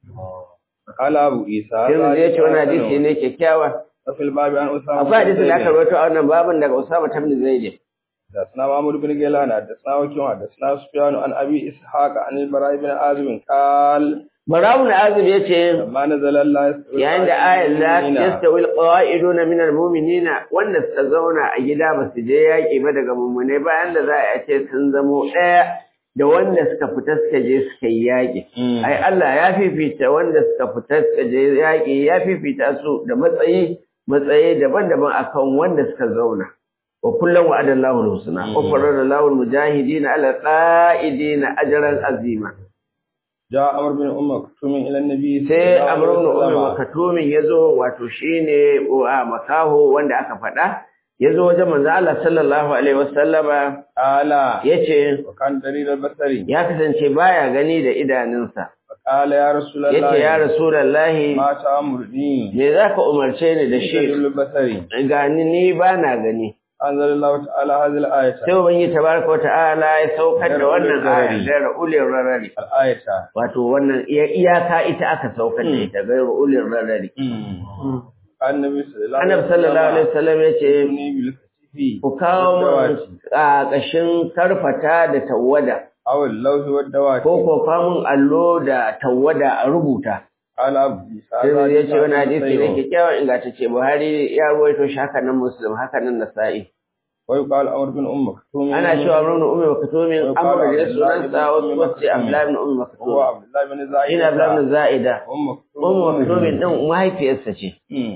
قال أبو عيسى yanzu ya ce wani hadisi ne kyakkyawa وفي الباب عن أسامة akwai hadisi da aka بن rawaito a wannan babin daga Usama ibn Zaid حدثنا محمود بن جيلان حدثنا وكيع حدثنا سفيان عن ابي اسحاق عن البراء بن عازب قال Barawun Azib yace لما نزل الله yayin da ayat la yastawil qa'iduna min almu'minina wanda suka zauna a gida ba su je yaki ba daga mummune bayan da za a ce sun zamo ɗaya da wanda suka fita suka je suka yi yaƙi ai Allah ya fifita wanda suka fita suka je yaƙi ya fifita su da matsayi matsayi daban-daban akan wanda suka zauna wa kullum wa'ada Allahu al-husna wa farada Allahu al-mujahidin ala qa'idina ajran azima ja amr bin umma kutumin ila nabi sai amr bin umma makatumin yazo wato shine wa makaho wanda aka faɗa yazo wajen manzo Allah sallallahu alaihi wasallama ala yace wa kan dalil al-basari ya kasance baya gani da idanunsa qala ya rasulullahi yace ya rasulullahi ma ta'murni me zaka umarce ni da shi dalil al-basari gani ni bana gani anzalallahu ta'ala hadhihi al-ayata sai ubangi tabaraka wata'ala ya saukar da wannan aya da ra'ulin rarari al-ayata wato wannan iya- iyaka ita aka saukar da ita ga ra'ulin rarari annabi sallallahu annabi sallallahu alaihi wasallam ya ce ni bil kasifi ku kawo min a ƙashin karfata da tawada aw al-lawhi wad dawati ko ko kawo min allo da tawada a rubuta ala bi sai ya ce wani hadisi ne kyakkyawan ingantacce buhari ya ruwaito shi haka nan muslim haka nan nasa'i wai qal amr bin umma kutumin ana cewa ibn ummi maktumin amr da sunansa wasu wasu abdullah ibn ummi maktum huwa abdullah bin zaid ina abdullah ibn za'ida umma ummu maktumin din mahaifiyarsa ce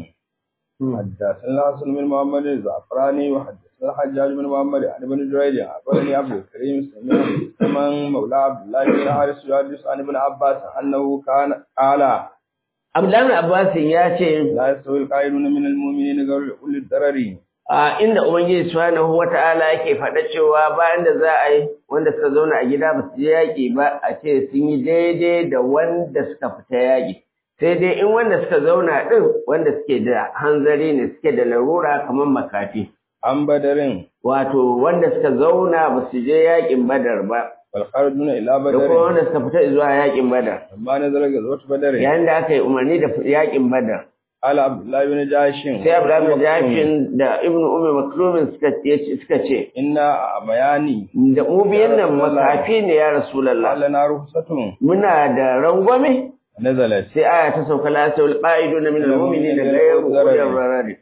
حدثنا حسن بن محمد الزعفراني وحدثنا الحجاج بن محمد عن ابن جريج أخبرني عبد الكريم سمع مولى عبد الله بن حارث يحدث عن ابن عباس أنه كان قال abdullah ibn abbas ya ce لا يستوي القائلون من المؤمنين غير أولي الضرر a inda ubangiji subhanahu wata'ala yake faɗa cewa bayan da za a yi wanda suka zauna a gida ba su je yaƙi ba a ce sun yi daidai da wanda suka fita yaƙi sai dai in wanda suka zauna ɗin wanda suke da hanzari ne suke da larura kamar makafi عن بدر wato wanda suka zauna ba su je yaƙin badar ba والخارجون إلى da kuma بدر wanda suka fita zuwa yaƙin badar لما نزل غزوة بدر yayin da aka yi umarni da yaƙin badar قال عبد الله بن جاش sai Abraham Jafin da Ibn Ummi Maktumin suka ce suka ce إن بياني da mu biyan nan makafi ne ya Rasulullah قال لنا رخصة muna da rangwame نزلت sai aya ta sauka la saul qa'iduna min al-mu'minina la yurrari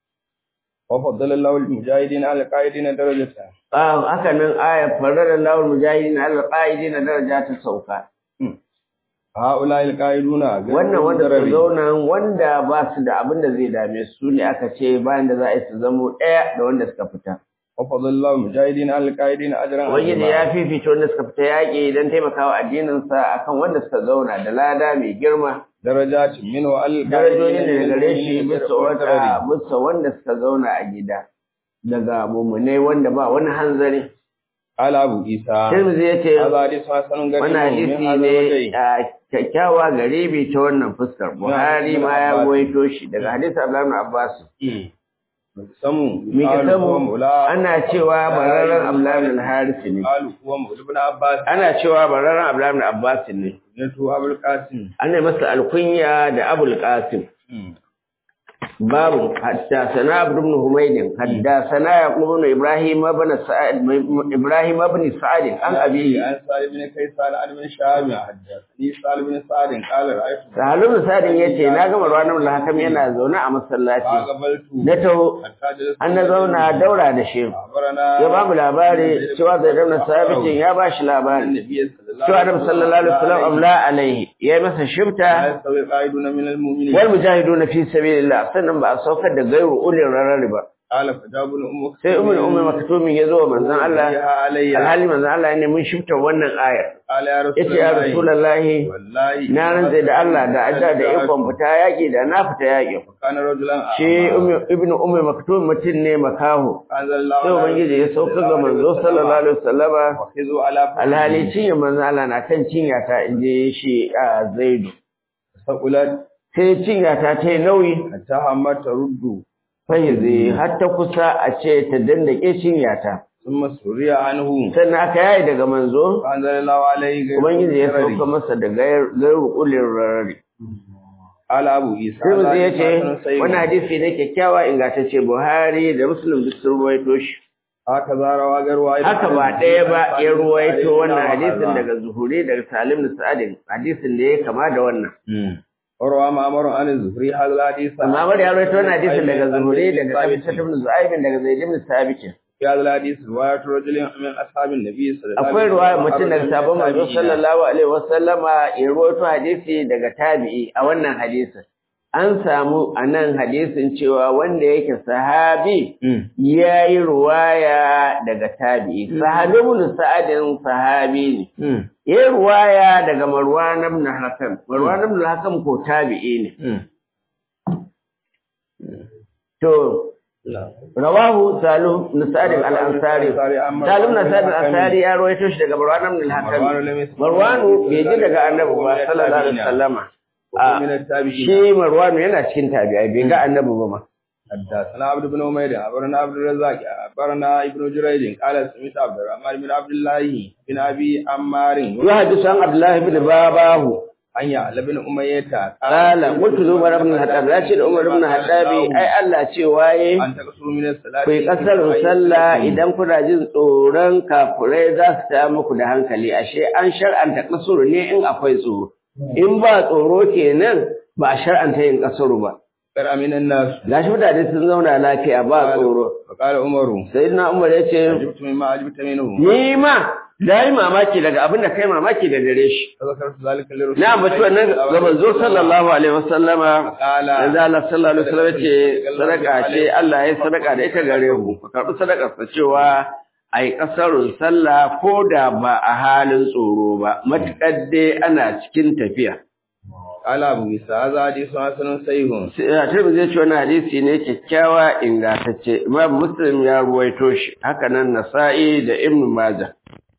وفضل الله المجاهدين على القائدين درجة ah haka nan aya farara lawul mujahidin al qa'idina daraja ta sauka هؤلاء القائدون wannan wanda su zauna wanda ba su da abin da zai dame su ne aka ce bayan da za a yi su zamo ɗaya da wanda suka fita وفضل الله المجاهدين على القائدين أجرا Ubangiji عظيما ya fifita wanda suka fita yaƙi don taimakawa addininsa akan wanda suka zauna da lada mai girma درجات منه على darajoji ne القائدين gare shi bisa wata bisa wanda suka zauna a gida daga mummunai wanda ba wani hanzari على أبو إيسى Tirmidhi ya ce هذا حديث حسن غريب wannan hadisi من هذا ne الوجه a kyakkyawa garibi ta wannan fuskar Buhari ma ya goyito shi daga hadisi Abdullah ibn Abbas سمو me ka قالوا هو samu مولى ana cewa bararren Abdullah ibn Harith ne قالوا هو مولى ابن عباس ana cewa bararren Abdullah ibn Abbas ne ابنته أبو القاسم ana masa alkunya da Abul Qasim باب حدثنا عبد بن حميد حدثنا يعقوب بن ابراهيم بن سعد ابراهيم بن سعد عن ابيه عن سالم بن كيسان عن ابن شهاب حدثني سالم بن سعد قال رأيت Sahalu bin Sa'id yace na gama ranar Hakam yana zaune a masallaci فقبلت na taho حتى جلست an na zauna daura da shi أخبرنا ya ba mu labari cewa zai dauna sabitin ya ba shi labari النبي صلى الله cewa Annabi sallallahu alaihi wasallam amla alaihi ya yi masa لا shifta يستوي القائدون من المؤمنين wal mujahiduna fi sabilillah sannan ba a saukar da gairu ulil rarari ba قال فجاب أمك sai umar umar makatumin ya zo wa manzon Allah علي alhali manzon Allah ne mun shifta wannan ayar قال يا رسول yace ya rasulullahi والله na rantsa da Allah da adda da ikon fita yaki da na fita yaki كان رجلا shi ibnu ummi maktum mutum ne makaho أنزل الله sai ubangiji ya sauka ga manzo sallallahu alaihi wasallama وخذوا على alhali cinye manzo Allah na kan cinya ta inje shi a zaidu فقلت sai cinya ta ta yi nauyi حتى همت ترد fahizi har ta kusa a ce ta dandake cinya ta ثم سري عنه sannan aka yayi daga manzo فأنزل الله عليه غير ubangiji ya ضرر. sauka masa da gairu ulin rarari قال أبو عيسى sai هذا ya ce حسن صحيح. wani hadisi ne kyakkyawa ingantacce buhari da muslim duk sun ruwaito shi هكذا روى غير واحد haka ba ɗaya ba ya ruwaito wannan hadisin هذا. daga zuhuri daga salim da sa'adin hadisin da ya kama da wannan وروى معمر عن الزهري هذا الحديث amma bari ya ruwaito wannan hadisin daga zuhuri daga ثابت. tabbatar ibn zu'aib daga zaid ibn sabit في هذا الحديث رواية رجل من أصحاب النبي صلى الله عليه وسلم akwai ruwa mutum daga sabon manzo sallallahu alaihi wasallama ya rawaito hadisi daga tabi'i a wannan hadisin an samu a nan hadisin cewa wanda yake sahabi ya yi ruwaya daga tabi'i sahabi ibn sa'adin sahabi ne ya yi ruwaya daga marwan ibn hakam marwan ibn hakam ko tabi'i ne to rawahu salim ibn sa'ad al-ansari salim ibn sa'ad al-ansari ya rawaito shi daga marwan ibn al-hakam marwan bai ji daga annabi ba sallallahu alaihi wasallama من التابعين shi marwan yana cikin tabi'ai bai ga annabi ba ma حدثنا عبد بن عمير أخبرنا عبد الرزاق أخبرنا ابن جريج قال سمعت عبد الرحمن بن عبد الله بن أبي عمار ya hadisu an abdullahi bin babahu أن يعلى بن أمية qala qultu zu umar ibn haddab ya ce da umar ibn haddabi ai Allah ce waye أن تقصروا من الصلاة ku yi kasarun sallah idan kuna jin tsoron kafurai za su ta muku da hankali ashe an shar'anta kasuru ne in akwai tsoro in ba tsoro kenan ba a shar'anta yin kasuru ba قال من الناس gashi mutane sun zauna lafiya ba tsoro فقال عمر sayyidina umar ya ce عجبت مما عجبت منه ni ma da yi mamaki daga abin da kai mamaki da gare shi فذكرت ذلك لرسول na ambaci wannan ga manzo sallallahu alaihi wasallama قال yanzu Allah sallallahu alaihi wasallam ce sadaka ce Allah ya sadaka da ita gare mu ka karbi sadakar sa cewa ai kasarun sallah ko da ba a halin tsoro ba matukar dai ana cikin tafiya قال أبو عيسى هذا حديث حسن صحيح sai Tirmidhi zai ce wannan hadisi ne kyakkyawa ingantacce Imam Muslim ya ruwaito shi haka nan Nasa'i da Ibn Majah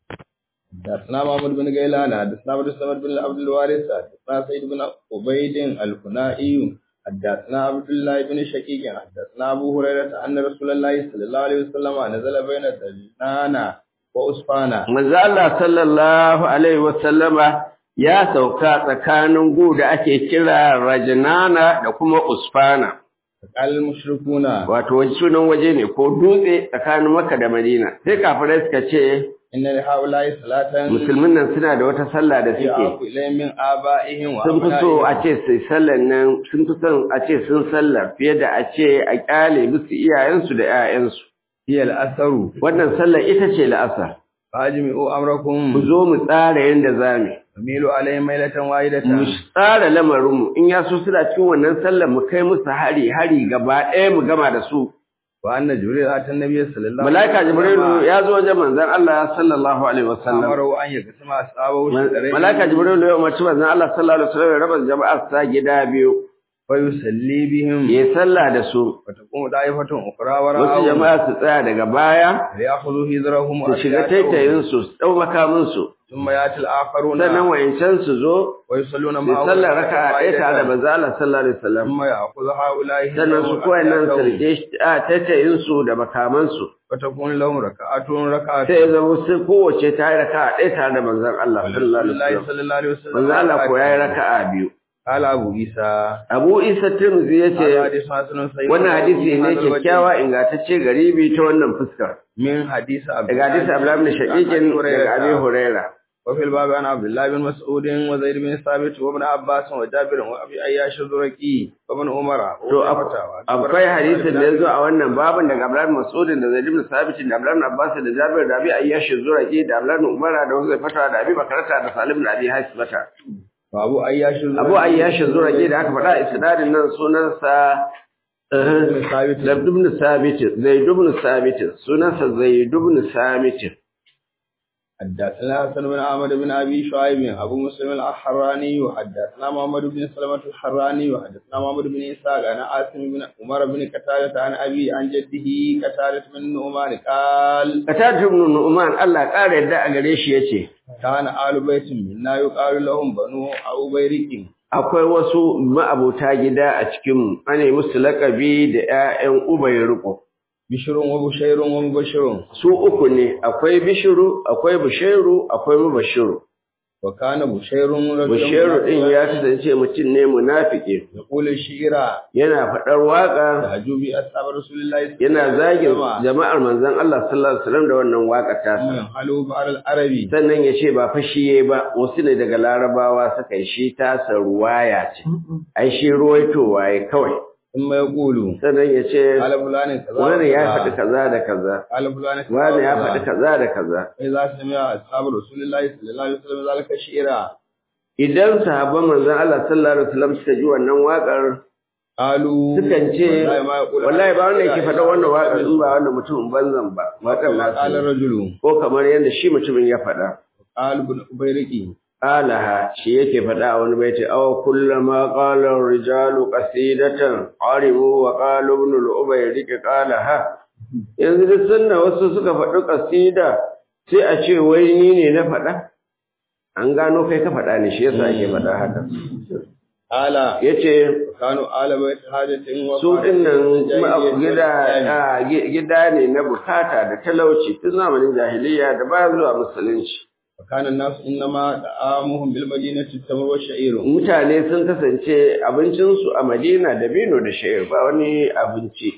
حدثنا محمد بن غيلان حدثنا عبد الصمد بن عبد الوارث حدثنا سيد بن عبيد الكنائي حدثنا عبد الله بن شقيق حدثنا ابو هريره ان رسول الله صلى الله عليه وسلم نزل بين دجنان واسفانا manzo Allah sallallahu alaihi wasallama ya sauka tsakanin gu da ake kira Rajnana da kuma Usfana قال المشركون wato wani sunan waje ne ko dutse tsakanin Makka da Madina sai kafirai suka ce ان لهؤلاء صلاه musulmin nan suna da wata sallah da يعاق suke اليهم من ابائهم sun fi so a ce sai sallan nan sun fi son a ce sun sallar fiye da a ce a kyale musu iyayensu da 'ya'yansu هي الاثر wannan sallar ita ce la'asar فاجمعوا ku امركم zo mu tsara yadda za mu وميلوا عليهم ميله واحده mu tsara lamarinmu in ya so suna cikin wannan sallar mu kai musu hari hari gaba ɗaya mu gama da su وان جبريل اتى النبي صلى الله عليه malaika jibrilu ya zo wajen manzon Allah sallallahu alaihi wasallam امره ان يقسم اصحابه شطرين malaika jibrilu ya umarci manzon Allah sallallahu alaihi wasallam ya raba jama'ar sa gida biyu فيصلي بهم ya sallah da su وتقوم طائفة أخرى wasu وراءهم jama'a su tsaya daga baya ليأخذوا هزرهم su shiga taitayin su su dau makamin su ثم يأتي الآخرون sannan wayancan su zo ويصلون su معه sallar raka'a ɗaya tare da manzon Allah sallallahu alaihi wasallam ثم يأخذ هؤلاء sannan su هزرهم koyan nan su أحياءهم. rike a taitayin su da makaman su وتكون لهم ركعة ركعة sai ya zama sai kowace ta yi raka'a ɗaya tare da manzon Allah sallallahu alaihi الله wasallam صلى الله عليه وسلم manzon Allah ko yayi raka'a biyu قال أبو عيسى Abu Isa Tirmidhi هذا yace حديث حسن صحيح wannan hadisi ne هذا الوجه kyakkyawa ingantacce garibi ta wannan fuskar من حديث عبد daga hadisi Abdullah ibn Shaqiqin daga Abi Huraira وفي الباب عن عبد الله بن مسعود وزيد بن ثابت وابن عباس وجابر وابي اياش الزرقي وابن عمر to akwai hadisin da yazo a wannan babin daga Abdullah ibn Mas'ud da Zaid ibn Thabit da Abdullah ibn Abbas da Jabir da Abi Ayyash Zuraki da Abdullah ibn Umar da Uzay Fata da Abi Bakrata da Salim ibn Abi Hasbata Abu Ayyash Abu Ayyash Zuraki da aka faɗa a isnadin nan sunansa Thabit Zaid ibn Thabit Zaid ibn Thabit sunansa Zaid ibn Thabit حدثنا حسن بن عمرو بن ابي شعيب ابو مسلم الحراني وحدثنا محمد بن سلمة الحراني وحدثنا محمد بن اسحاق عن عاصم بن عمر بن قتادة عن ابي عن جده قتادة بن نعمان قال Qatada ibn Nu'man Allah ƙara yadda a gare shi yace كان آل بيت منا يقال لهم بنو أبو بيرك akwai wasu ma'abota gida a cikinmu ana yi musu laƙabi da ‘ya'yan ubai riko. بشر وبشير ومبشر Su uku ne, akwai bishiru, akwai busheru, akwai mubashiru. وكان بشير رجلا Busheru ɗin ya kasance mutum ne munafiki, يقول الشعر yana faɗar waƙa, تعجب أصحاب رسول الله صلى yana الله zagin عليه وسلم jama'ar manzon Allah sallallahu Alaihi wasallam da wannan waƙa tasa. حلوا بعض العربي Sannan ya ce ba fashi yayi ba, wasu ne daga larabawa suka yi shi tasa ruwaya ce, ai shi ruwaitowa ya kawai. ثم يقول sannan ya ce قال فلان كذا wani ya وكذا. faɗi kaza da kaza قال فلان كذا wani ya وكذا. faɗi kaza da kaza فإذا سمع أصحاب رسول الله صلى الله عليه وسلم ذلك الشعر idan sahabban manzon Allah sallallahu alaihi wasallam suka ji wannan waƙar قالوا sukan ce والله ما يقول wallahi ba wanda yake إلا faɗa wannan waƙar in إلا ba wannan mutumin banzan ba waƙar كما قال nasu الرجل ko kamar yadda shi mutumin ya faɗa قال ابن أبيرقي alaha shi yake faɗa a wani baiti aw kullama qala ar-rijalu qasidatan arimu wa qala ibn al-ubayriq qalaha yanzu duk sunna wasu suka faɗi qasida sai a ce wai ni ne na faɗa an gano kai ka faɗa ne shi yasa ake faɗa haka قال yace كانوا آل بيت حاجة su dinnan gida a, gi- gida ne na bukata da talauci tun zamanin jahiliya da bayan zuwa musulunci وكان الناس إنما دعامهم بالمدينة التمر والشعير mutane sun kasance abincinsu a Madina dabino da sha'ir ba wani abinci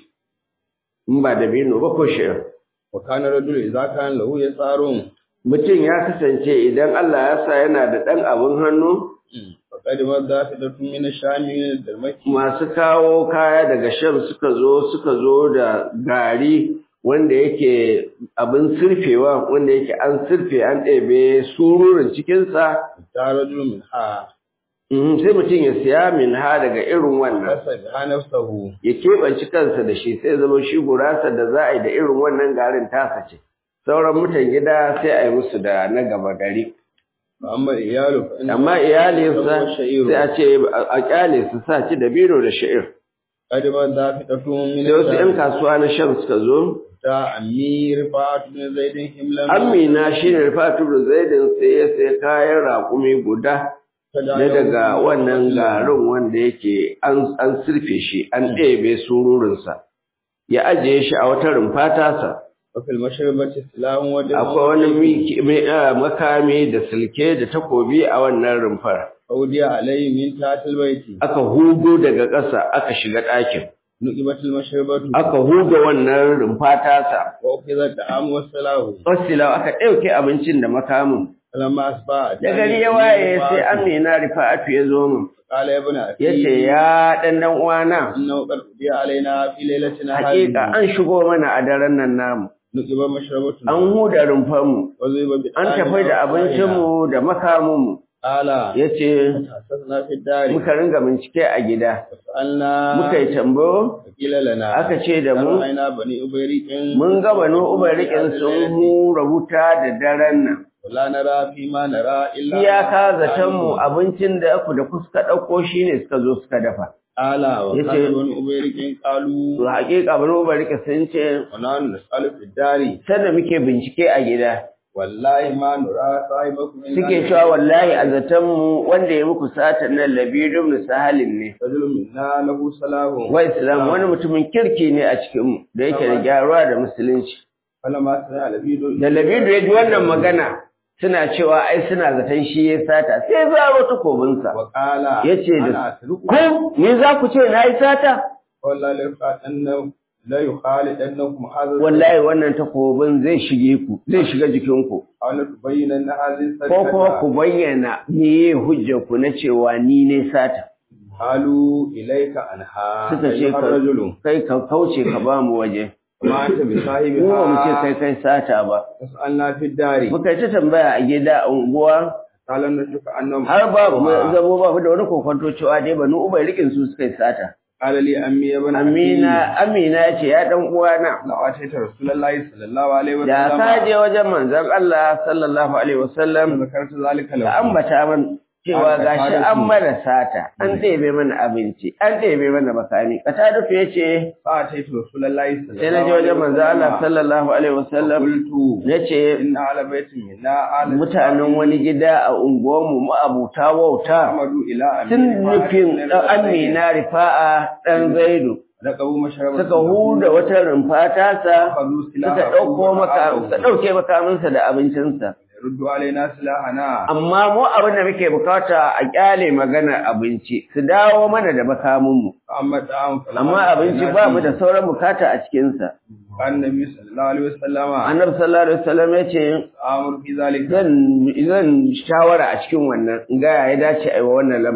in ba dabino ba ko sha'ir وكان الرجل إذا كان له يسار mutum ya kasance idan Allah ya sa yana da ɗan abin hannu فقد مضى فدة من الشام من الدرمك masu kawo kaya daga sham suka zo suka zo da gari wanda yake abin sirfewa wanda yake an sirfe an ɗebe sururin cikinsa جاء رجل منها Mhm, sai mutum ya siya min ha daga irin wannan فسبها نفسه ya keɓanci kansa da shi sai zama shi gurasa da za a yi da irin wannan garin tasa ce sauran mutan gida sai a yi musu da na gaba gari فأما الإيال فإن amma iyalinsa والشعير sai a ce a kyale su sa ci da biro da sha'ir قد مضى فدة من sai wasu 'yan الشام kasuwa na sham suka zo جاء أمير رفاعة بن زيد حملا amina shi ne rufatu da zaidin sai ya sai kayan raƙumi guda فجعله na daga في wannan رجل. garin wanda yake an an sirfe shi an ɗebe sururinsa ya ajiye shi a wata rumfa tasa وفي المشربة سلام ودم akwai wani miki- mai- ah, makami da silke da takobi a wannan rumfar أودي عليه من تحت البيت aka hugo daga ƙasa aka shiga ɗakin نقبت المشربة aka huga wannan rumfa tasa وأخذ الدعام والسلاه wasila aka ɗauke abincin da makamin فلما أصبح da gari ya waye sai amina rifa'atu ya zo min قال يا ابن أخي ya ce ya ɗan ɗan uwana إنه قد أودي علينا في ليلتنا hakika هذه an shigo mana a daren nan namu نقب مشربتنا an huda rumfanmu وذيب an tafi da abincinmu da makaminmu قال ya ce تحسسنا في الدار muka ringa bincike a gida فسألنا muka yi tambayo فقيل لنا aka ce da mu رأينا بني أبيريك mun ga banu ubarikin sun hura wuta da daren nan ولا نرى فيما نرى إلا iyaka zatonmu abincin da aku da kuka ɗauko shi ne suka zo suka dafa قال وكان yace- بني أبيريك to قالوا haƙiƙa banu ubarikin sun ce ونحن نسأل في الدار sanda muke bincike a gida والله ما نرى صاحبكم إلا suke cewa wallahi a zatonmu wanda ya muku satan nan labirin ibn sahalin ne رجل منا له سلام wa islam wani mutumin kirki ne a cikinmu da yake da gyaruwa da musulunci فلما سمع لبيد da labidu ya ji wannan magana suna cewa ai suna zaton shi ya sata sai zaro takobinsa وقال yace da أنا أسرق ku ni za ku ce na yi sata والله ليرفع أنه لا يخالد أنكم هذا wallahi wannan takobin zai shige ku zai shiga jikinku أو تبين أن هذه ko kuma السرقة ku bayyana meye hujjar ku na cewa ni ne sata قالوا إليك عنها suka ce أيها ka الرجل kai ka kauce ka ba mu waje ما أنت mu ba mu ce kai بصاحبها kai sata ba تسألنا في الدار muka yi ta tambaya a gida a unguwa قال نشك أنهم har babu أخذوها. zamo babu da wani kokonto cewa dai banu ubai rikin su suka yi sata قال لي أمي يا ابن amina amina ce ya dan uwana لو أتيت رسول الله صلى الله عليه da وسلم ka je wajen manzon Allah sallallahu alaihi wasallam ذكرت ذلك له da ambata man cewa gashi an mana sata an ɗebe mana abinci an ɗebe mana makami kata dufe yace فأتيت رسول الله صلى sai na الله je عليه wajen manzon Allah وسلم sallallahu alaihi wasallam قلت nace إن على بيت منا على mutanen wani gida a unguwarmu ma'abuta wauta عمدوا إلى sun أمير nufin فاعل ɗan amina rifa'a ɗan zaidu لقبوا مشربة suka huda wata rumfa tasa أخذوا suka سلاحهم ɗauko maka suka وأعادوا. ɗauke makaminsa da abincinsa ردوا علينا سلاحنا amma mu abin da muke bukata a kyale maganar abinci su dawo mana da makaminmu فأما الطعام فلا amma abinci ba mu da sauran bukata a cikinsa قال النبي صلى الله عليه وسلم annabi sallallahu alaihi wasallam ya ce أمر في ذلك zan zan shawara a cikin wannan in ga ya dace a yi wa wannan lamarin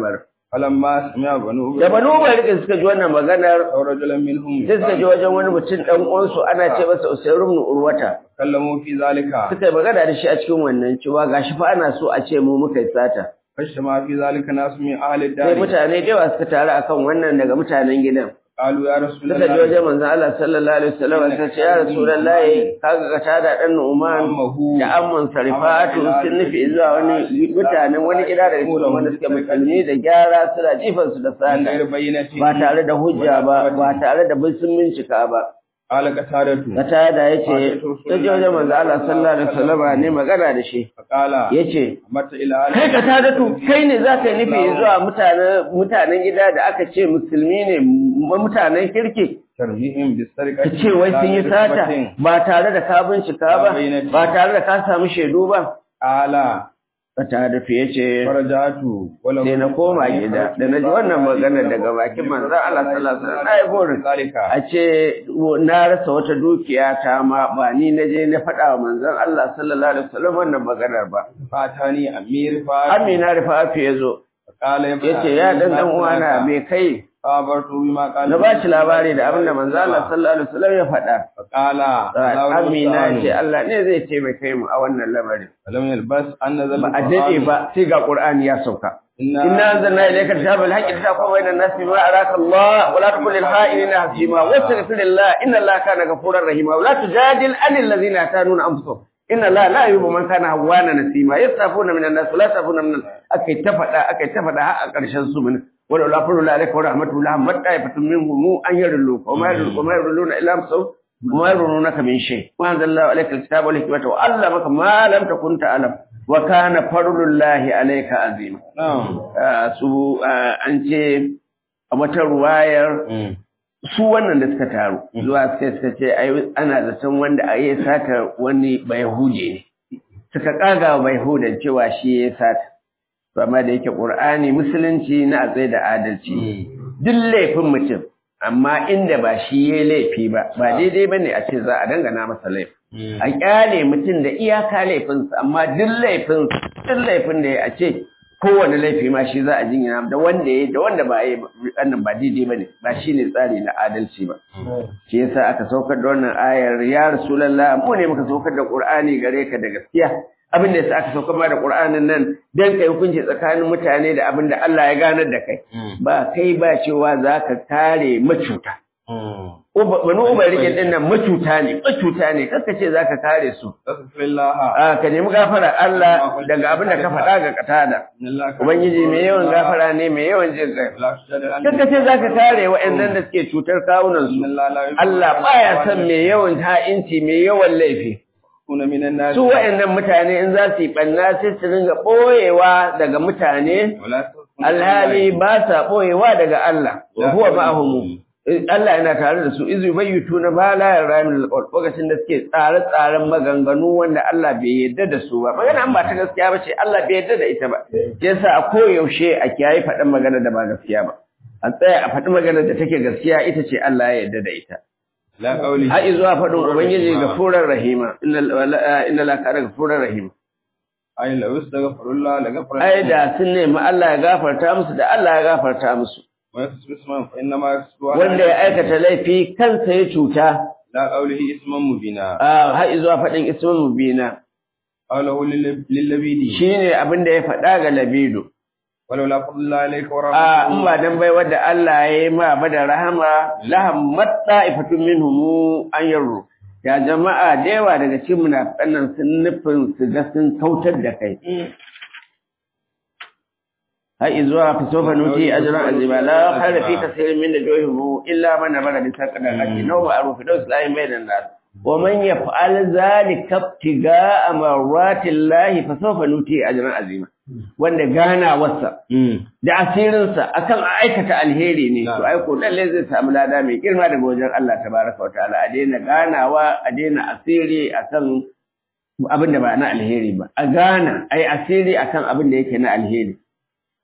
falamma sami'a banu da banu ubayrikin suka ji wannan maganar aw rajulan minhum sai suka je wajen wani mutum dan uwansu ana ce masa Usayr ibn Urwata kallamu fi zalika suka yi magana da shi a cikin wannan cewa gashi fa ana so a ce mu muka yi sata fashma fi zalika nasu min ahli sai dar mutane da yawa suka taru akan wannan daga mutanen gidan qalu ya suka je rasulullah wajen manzon Allah sallallahu alaihi wasallam suka ce ya rasulullahi kaga ka tada dan Nu'man ammahu da amman sarifatu sun nufi zuwa wani mutanen wani gida daga cikin wanda suke musulmi da gyara suna jifan su da an sata gair bayyinati ba tare da hujja ba ba tare da bin sun bincika ba qala qatadatu kata da yace ta je wajen manzo Allah sallallahu alaihi wasallam ne magana da shi qala yace mata ila kai ka tada tu kai ne za ka nufi zuwa mutanen mutanen gida da aka ce musulmi ne m- mutanen kirki tarmihim bis ka sarqati ce wai sun yi sata ba tare da ka bincika ba ba tare da ka samu shaidu ba ala ka tada tu yace farajatu wala sai na koma gida da na ji wannan magana daga bakin manzon Allah sallallahu alaihi wasallam na yi burin zalika a ce na rasa wata dukiya ta ma ba ni na je na faɗa wa manzon Allah sallallahu alaihi wasallam wannan maganar ba fatani amir fa Amina Rifafi ya zo qala yace ya dan dan uwana me kai sabartu bima qala na ba shi labari da abin da manzon Allah sallallahu alaihi wasallam ya faɗa qala Amina ce Allah ne zai taimake mu a wannan lamarin lam yalbas an nazal ba a dade ba sai ga Qur'ani ya sauka إنا أنزلنا إليك الكتاب بالحق لتحكم بين الناس بما أراك الله ولا تكن للخائنين حسيما واستغفر الله إن الله كان غفورا رحيما ولا تجادل عن الذين يختانون أنفسهم إن الله لا يحب من كان هوانا نسيما يصرفون من الناس ولا يصرفون من أكي تفدا أكي تفدا حق قرشن سمن ولولا فضل الله عليك ورحمته الله ما طائفة منهم أن يرلوك وما يرلوك وما يرلون إلا أنفسهم وما يرلونك من شيء وأنزل الله عليك الكتاب والحكمة وعلمك ما لم تكن تعلم wa kana fadlullahi alayka azima su an ce a wata ruwayar su wannan da suka taru zuwa suka suka ce ai ana zaton wanda a yi sata wani bayahuje ne suka kaga wa bayahudan cewa shi ya sata to amma da yake qur'ani musulunci na tsaye da adalci duk laifin mutum amma inda ba shi ya laifi ba ba daidai bane a ce za a dangana masa laifi a kyale mutum da iyaka laifinsa amma duk laifin duk laifin da ya a ce kowane laifi ma shi za a jinyana da wanda ya da wanda ba ya wannan ba daidai bane ba shine tsari na adalci ba shi yasa aka saukar da wannan ayar ya rasulullah mu ne muka saukar da qur'ani gare ka da gaskiya abin da yasa aka saukar ma da qur'anin nan dan kai hukunci tsakanin mutane da abin da Allah ya ganar da kai ba kai ba cewa zaka kare macuta Bani Umar rike ɗin nan macuta ne, macuta ne, kaka ce za ka kare su. A ka nemi gafara Allah daga abin da ka faɗa ga katada. Ubangiji mai yawan gafara ne mai yawan jin kai. Kaka ce za ka kare waɗannan da suke cutar kawunan su. Allah baya son mai yawan ha'inci mai yawan laifi. Su waɗannan mutane in za su yi ɓanna sai su ringa ɓoyewa daga mutane, alhali ba sa ɓoyewa daga Allah, wa huwa ma'ahumu. Allah yana tare da su izu bayyutu na ba la yarami lokacin da suke tsare-tsaren maganganu wanda Allah bai yarda da su ba magana an ba ta gaskiya ba ce Allah bai yarda da ita ba yasa a koyaushe a kiyaye faɗin magana da ba gaskiya ba a tsaya a faɗi magana da take gaskiya ita ce Allah ya yarda da ita har zuwa faɗin ubangiji gafurar rahima inna la kana gafurar rahima ai la wastaghfirullah la ghafara ai da sun nemi Allah ya gafarta musu da Allah ya gafarta musu wanda ya aikata laifi kansa ya cuta la qawlihi isman mubina a har zuwa faɗin isman mubina qawluhu lil labidi shine abin da ya faɗa ga labidu walau la fadla alayka wa a in ba dan bai wanda Allah ya yi ma ba da rahama laham matta'ifatun minhum an yarru ya jama'a da yawa daga cikin munafiqan nan sun nufin su ga sun kautar da kai har izuwa fi sofa nuti ajran azima la khayra fi kaseerin min najwahum illa man amara bi saqada ake naw ma'ruf daw islahin bainan nas wa man yaf'al zalika ibtigaa marrati llahi fa sawfa nuti ajran azima wanda gana wasa da asirin sa akan aikata alheri ne to ai ko lalle zai samu lada mai girma daga wajen Allah tabaraka wa ta'ala a daina ganawa a daina asiri akan abin da ba na alheri ba a gana ai asiri akan abin da yake na alheri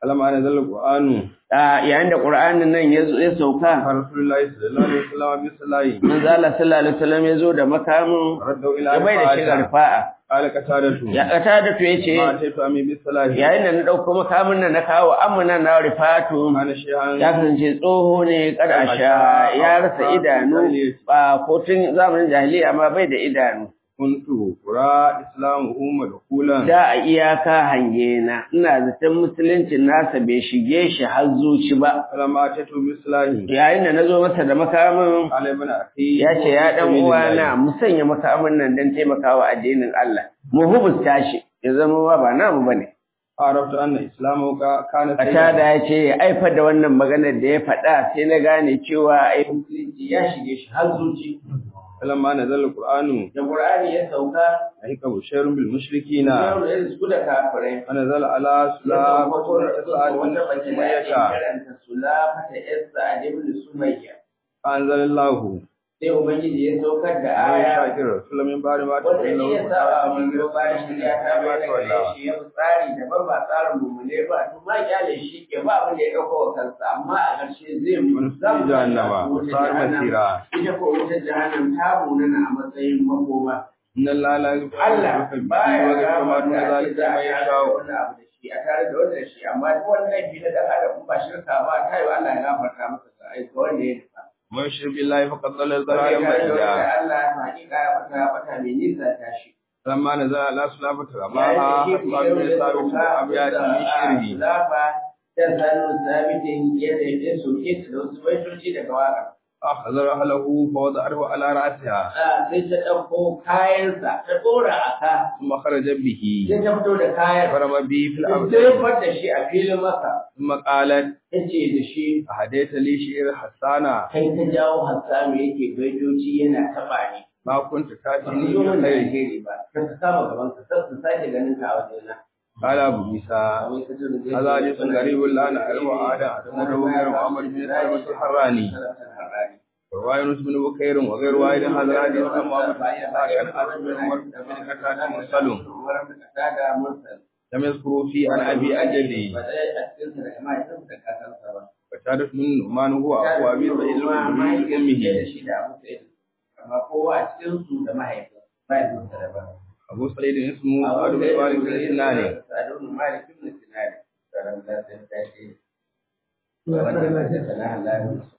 kalama na zalla qur'anu yayin da qur'anin nan ya sauka rasulullahi sallallahu alaihi wasallam bi sallahi manzo Allah sallallahu alaihi wasallam ya zo da makamin radda ila ya bai da shi garfa'a qala qatadatu ya qatada to yace ma taitu ami bi sallahi yayin da na dauko makamin nan na kawo amana na rifatu ana shehan ya kasance tsoho ne kada sha ya rasa idanu ba kotun zamanin jahiliya ma bai da idanu kuntu qura islamu umma dukulan da a iyaka hange na ina zaton musuluncin nasa bai shige shi har zuci ba kalama taitu bi sallahi yayin da nazo masa da makamin qala ibn akhi ya ce ya dan uwana mu sanya makamin nan dan taimakawa addinin Allah mu hubusta shi ya zama ba ba namu bane arabtu anna islamu ka kana Kata da ya ce ya aifar da wannan maganar da ya faɗa sai na gane cewa ai musulunci ya shige shi har zuci kalama na zalla qur'anu da Qur'ani ya sauka aika bushairun bil mushrikina yaro ya su da kafirai ana zalla ala ya sula sauka sa'ad bin wanda bace da ake sumayyata karanta sulafata yassa ibn sumayya anzalallahu sai ubangiji ya saukar da aya aya shakir rasulullahi bari ma wanda ta iya sa ba mun go bayan shi ya ta bai da gare shi ya tsari daban ba tsarin mummune ba to ma kyale shi ke ba abin da ya dauko wa kansa amma a ƙarshe zai mu wani su jahannama sa'ar masira ita ko wutar jahannam ta munana a matsayin makoma inna allaha la Allah yughfiru baya wa gama yaghfiru ma da duna zalika man yasha wani abu da shi a tare da wanda shi amma duk wani laifi na dan adam ba shirka ba ta yi Allah ya gafarta masa sa aika wanda ya nufa man yushrik billahi faqad dhalla wanda dhalalan ya tare da ba'ida wanda Allah ya hakika ya fata fata mai nisa ta shi lamma nazala ala sulafata ma yayin da ha shi hasba ke bi da sabu sauka abiyati min shirhi Zafa ta sanu sabitin yadda ya soke ta da wasu baitoci daga waka. akhadha ahlahu fa wada'ahu ala ra'siha Ah, sai ta ɗauko kayansa ta ɗora a ka thumma kharaja bihi sai ta fito da kayan farama bi fil ta ardi jefar da shi a filin masa thumma qalat ta ce da shi ahadaita li shi'r hasana kai ta jawo hassanu yake baitoci yana taɓa ni ma kunta ba tatini su zo min bi da khairi alheri ba ka ka kama gaban ka sai su sake ganin ka a wajena qala abu isa Wai ka zo da هذا حديث غريب لا نعلم عادا حدثنا غير محمد بن سلمة الحراني ورواه يونس بن بكير وغير واحد هذا الحديث عن محمد بن اسحاق عن انس بن عمر بن قتادة مرسل لم يذكروا فيه عن ابي اجلي قتادة بن نعمان هو ابو ابي سعيد الخدري بامه amma kowa a cikin su da mahaifin mahaifinsa daban ابو سعيد اسمه سعد بن مالك الاسناني Sa'ad ibn Malik ibn Sinan. Salam da ta ce. Wannan da ta sana Allah